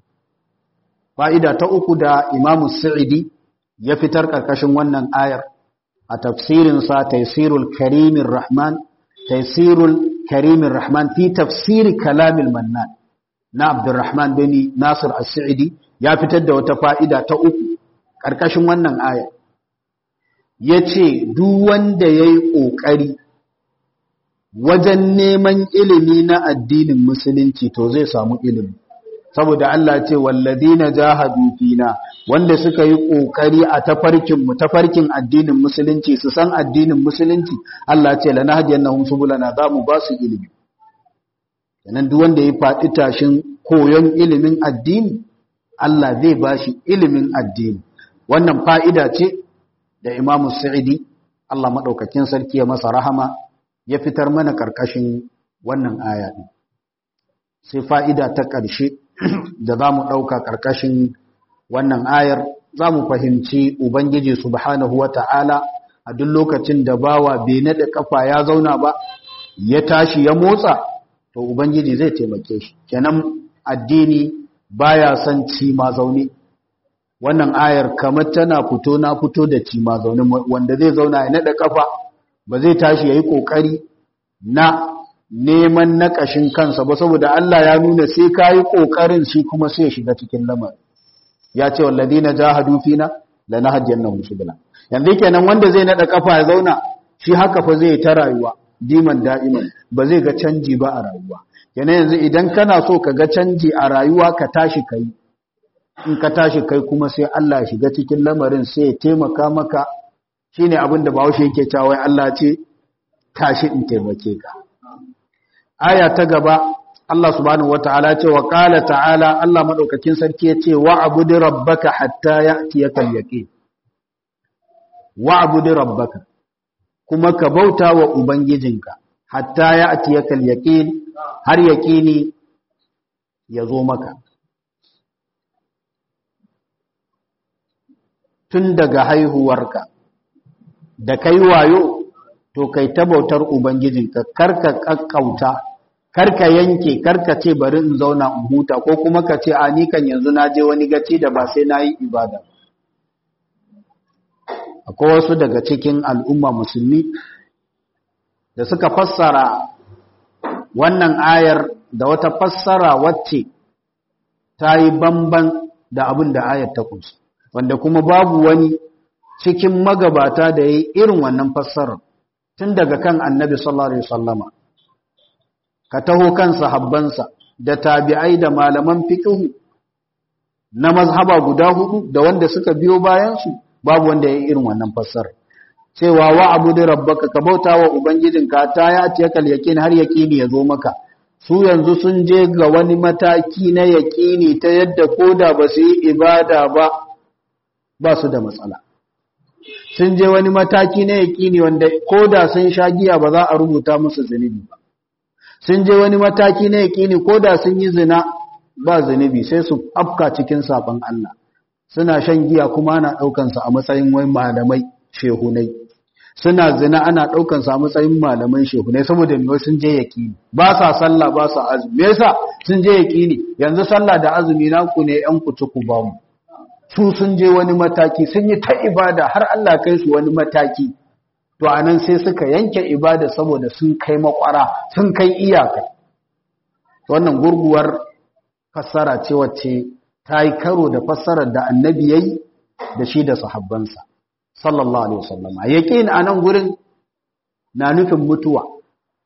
S1: fa'ida ta uku da Imam Sa'idi ya fitar karkashin wannan ayar a tafsirinsa Taysirul Karimir Rahman Taysirul Karimin Rahman fi tafsiri kalamil mannan na Abdurrahman bin Nasir As-Sa'idi ya fitar da wata fa'ida ta uku ƙarƙashin wannan aya yace duk wanda yayi ƙoƙari wajen neman ilimi na addinin musulunci to zai samu ilimi saboda Allah ce walladina jahadu fina wanda suka yi kokari a tafarkin mu tafarkin addinin musulunci su san addinin musulunci Allah ce lanahdiyannahum subulana za mu ba su ilimi kenan duk wanda ya faɗi tashin koyon ilimin addini Allah zai ba shi ilimin addini wannan fa'ida ce da Imam Sa'idi Allah madaukakin sarki ya masa rahama ya fitar mana karkashin wannan aya sai fa'ida ta ƙarshe da za mu ɗauka ƙarƙashin wannan ayar za mu fahimci Ubangiji subhanahu wa ta'ala a duk lokacin da bawa bai naɗa ƙafa ya zauna ba ya tashi ya motsa to Ubangiji zai taimake shi kenan addini baya son ci ma zaune wannan ayar kamar tana fito na fito da ci ma zaune wanda zai zauna ya naɗa ƙafa ba zai tashi ya yi ƙoƙari na neman nakashin kansa ba saboda Allah ya nuna sai kayi kokarin shi kuma sai ya shiga cikin lamarin ya ce walladina jahadu fina lanahdiyannahum subula yanzu kenan wanda zai nada kafa ya zauna shi haka fa zai ta rayuwa diman da'iman ba zai ga canji ba a rayuwa kenan yanzu idan kana so ka ga canji a rayuwa ka tashi kai in ka tashi kai kuma sai Allah ya shiga cikin lamarin sai ya taimaka maka shine abin da Bahaushe yake cewa wai Allah ce tashi in taimake ka aya ta gaba Allah subhanahu wataala ce wa qala ta'ala Allah madaukakin sarki yace wa'bud rabbaka hatta ya'tiyaka al-yaqin wa'bud rabbaka kuma ka bauta wa ubangijinka hatta ya'tiyaka al-yaqin har yaqini ya zo maka tun daga haihuwarka da kai wayo to kai ta bautar ubangijinka karka kakkauta karka yanke karka ce bari in zauna in huta ko kuma ka ce a ni kan yanzu na je wani gaci da ba sai na yi ibada akwai wasu daga cikin al'umma musulmi da suka fassara wannan ayar da wata fassara wacce ta yi bamban da abin da ayar ta kunsa wanda kuma babu wani cikin magabata da ya yi irin wannan fassarar tun daga kan annabi sallallahu alaihi wasallama ka taho kan sahabbansa da tabi'ai da malaman fiqhu na mazhaba guda hudu da wanda suka biyo bayan su babu wanda ya irin wannan fassara cewa wa abudu rabbaka ka bauta wa ubangijinka ta ya ce kal yaqin har yaqini ya zo maka su yanzu sun je ga wani mataki na yaqini ta yadda koda ba su yi ibada ba ba su da matsala sun je wani mataki na yaƙini wanda ko da sun sha giya ba za a rubuta musu zunubi ba sun je wani mataki na yaƙini ko da sun yi zina ba zunubi sai su afka cikin saɓon Allah suna shan giya kuma ana ɗaukansa a matsayin wai malamai shehunai suna zina ana ɗaukansa a matsayin malaman shehunai saboda me sun je yaƙini ba sa sallah ba sa azumi me yasa sun je yaƙini yanzu sallah da azumi naku ne yan kuci ku ba mu su sun je wani mataki sun yi ta ibada har Allah kai su wani mataki to anan sai suka yanke ibada saboda sun kai makwara sun kai iyaka wannan gurguwar fassara ce wacce ta yi karo da fassarar da annabi yayi da shi da sahabbansa sallallahu alaihi wasallam yaqin anan gurin na nufin mutuwa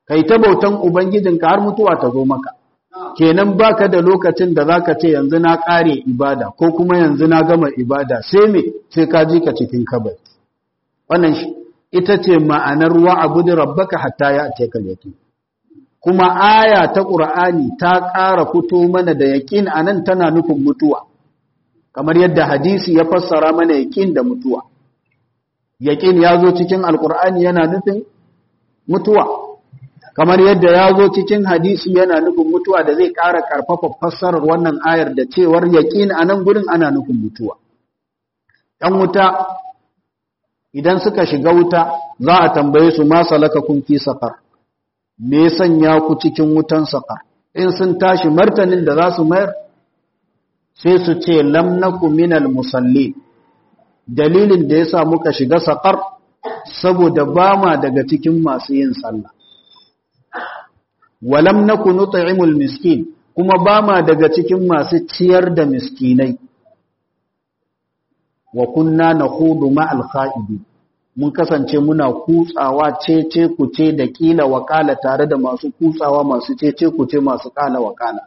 S1: kai ta bautan ubangijinka har mutuwa ta zo maka kenan baka da lokacin da zaka ce yanzu na kare ibada ko kuma yanzu na gama ibada sai me sai ka ji ka cikin kabari wannan ita ce ma'anar wa'budu rabbaka hatta ya'tiyakal yaqin kuma aya ta qur'ani ta ƙara fito mana da yaqin anan tana nufin mutuwa kamar yadda hadisi ya fassara mana yaqin da mutuwa yaqin yazo cikin alqur'ani yana nufin mutuwa kamar yadda ya zo cikin hadisi yana nufin mutuwa da zai ƙara ƙarfafa fassarar wannan ayar da cewar yaƙin a nan gurin ana nufin mutuwa ‘yan wuta idan suka shiga wuta za a tambaye su ma salaka kun fi saƙar me sanya ku cikin wutan saƙar in sun tashi martanin da za su mayar sai su ce lam naku minal musalli dalilin da ya sa muka shiga saƙar saboda ba ma daga cikin masu yin sallah walam naku nut'imul miskin kuma ba ma daga cikin masu ciyar da miskinai wa kunna nakhudu ma'al kha'idi mun kasance muna kutsawa cece kuce da kila wakala tare da masu kutsawa masu cece kuce masu kala wakala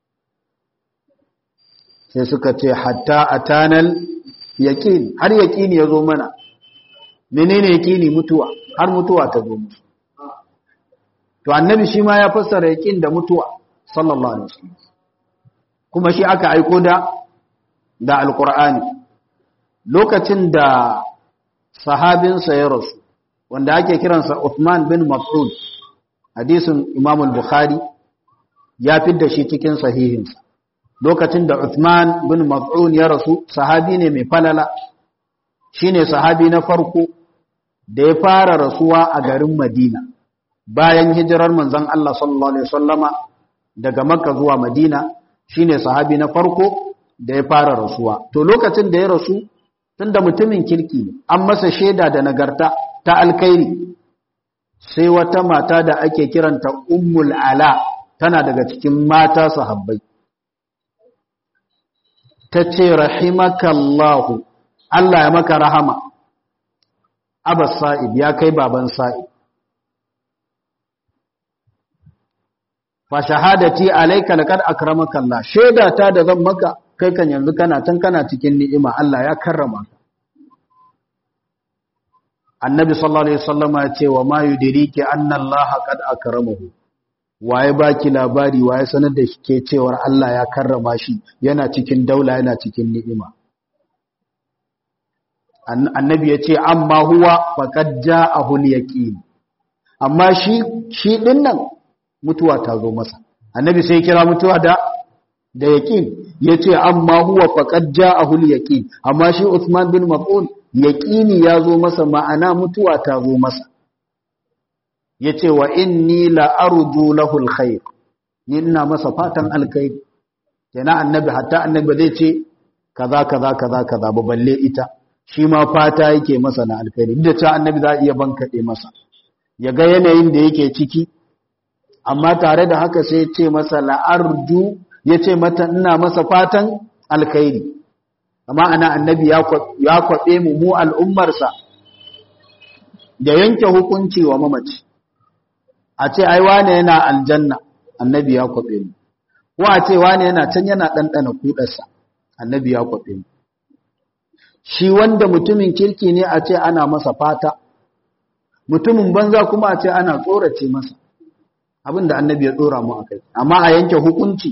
S1: sai suka ce hatta atanal yaqin har yaqini yazo mana menene yaqini mutuwa har mutuwa ta zo musu to annabi shi ma ya fassara yaqin da mutuwa sallallahu alaihi wasallam kuma shi aka aiko da da alqur'ani lokacin da sahabinsa ya rasu wanda ake kiransa Uthman bin Mas'ud hadisin Imam al-Bukhari ya fidda shi cikin sahihinsa lokacin da Uthman bin Mas'ud ya rasu sahabi ne mai falala shine sahabi na farko da ya fara rasuwa a garin Madina bayan hijirar manzon Allah sallallahu alaihi wasallama daga Makka zuwa Madina shine sahabi na farko da ya fara rasuwa to lokacin da ya rasu tunda mutumin kirki ne an masa shaida da nagarta ta alkairi sai wata mata da ake kiranta ummul ala tana daga cikin mata sahabbai ta ce rahimakallahu Allah ya maka rahama abas sa'ib ya kai baban sa'ib fa shahadati alayka laqad akramaka Allah shaida ta da zan maka kai kan yanzu kana can kana cikin ni'ima Allah ya karrama ka annabi sallallahu alaihi wasallam ya ce wa ma yudriki anna Allah qad akramahu waye baki labari waye sanar da shi ke cewar Allah ya karrama shi yana cikin daula yana cikin ni'ima annabi ya ce amma huwa faqad ja'ahu al-yaqin amma shi shi dinnan mutuwa ta zo masa annabi sai kira mutuwa da da yaqin yace amma huwa faqad ja'ahu al-yaqin amma shi Uthman bin Mas'ud yaqini yazo masa ma'ana mutuwa ta zo masa yace wa inni la arju lahu al-khair ni ina masa fatan alkhair kenan annabi hatta annabi zai ce kaza kaza kaza kaza ba balle ita shi ma fata yake masa na alkhairi duk da cewa annabi za iya bankade masa ya ga yanayin da yake ciki amma tare da haka sai ya ce masa la arju ya ce mata ina masa fatan alkhairi amma ana annabi ya kwaɓe mu mu al'ummarsa da yanke hukunci wa mamaci a ce ai wane yana aljanna annabi ya kwaɓe mu ko a ce wane yana can yana ɗanɗana kuɗarsa annabi ya kwaɓe mu shi wanda mutumin kirki ne a ce ana masa fata mutumin banza kuma a ce ana tsorace masa abinda annabi ya tsora mu a kai amma a yanke hukunci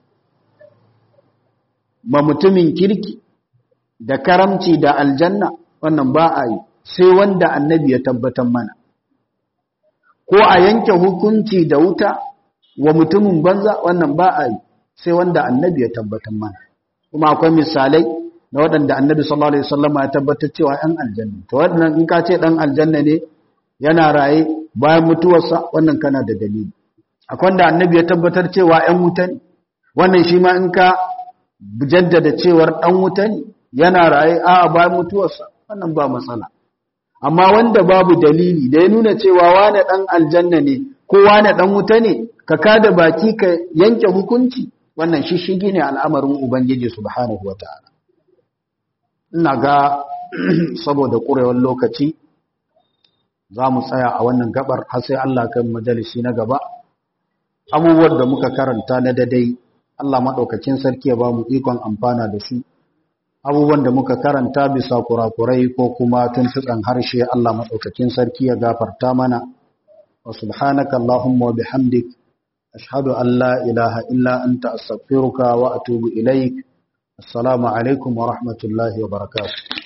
S1: ma mutumin kirki da karamci da aljanna wannan ba a yi sai wanda annabi ya tabbatar mana ko a yanke hukunci da wuta wa mutumin banza wannan ba a yi sai wanda annabi ya tabbatar mana kuma akwai misalai na waɗanda annabi sallallahu alaihi wasallam ya tabbatar cewa ɗan aljanna to wannan in ka ce ɗan aljanna ne yana raye bayan mutuwarsa wannan kana da dalili akwai wanda annabi ya tabbatar cewa ɗan wuta ne wannan shi ma in ka jaddada cewar ɗan wuta ne yana raye a bayan mutuwarsa wannan ba matsala amma wanda babu dalili da ya nuna cewa wane ɗan aljanna ne ko wane ɗan wuta ne ka kada baki ka yanke hukunci wannan shishigi ne al'amarin ubangiji subhanahu wata'ala ina ga saboda ƙurewar lokaci za mu tsaya a wannan gabar har sai Allah kan majalisi na gaba abubuwan da muka karanta na dadai Allah maɗaukakin sarki ya ba mu ikon amfana da su abubuwan da muka karanta bisa kurakurai ko kuma tuntuɓen harshe Allah maɗaukakin sarki ya gafarta mana wa subhanaka Allahumma wa bihamdik ashhadu an la ilaha illa anta astaghfiruka wa atubu ilaik assalamu alaikum wa rahmatullahi wa barakatuh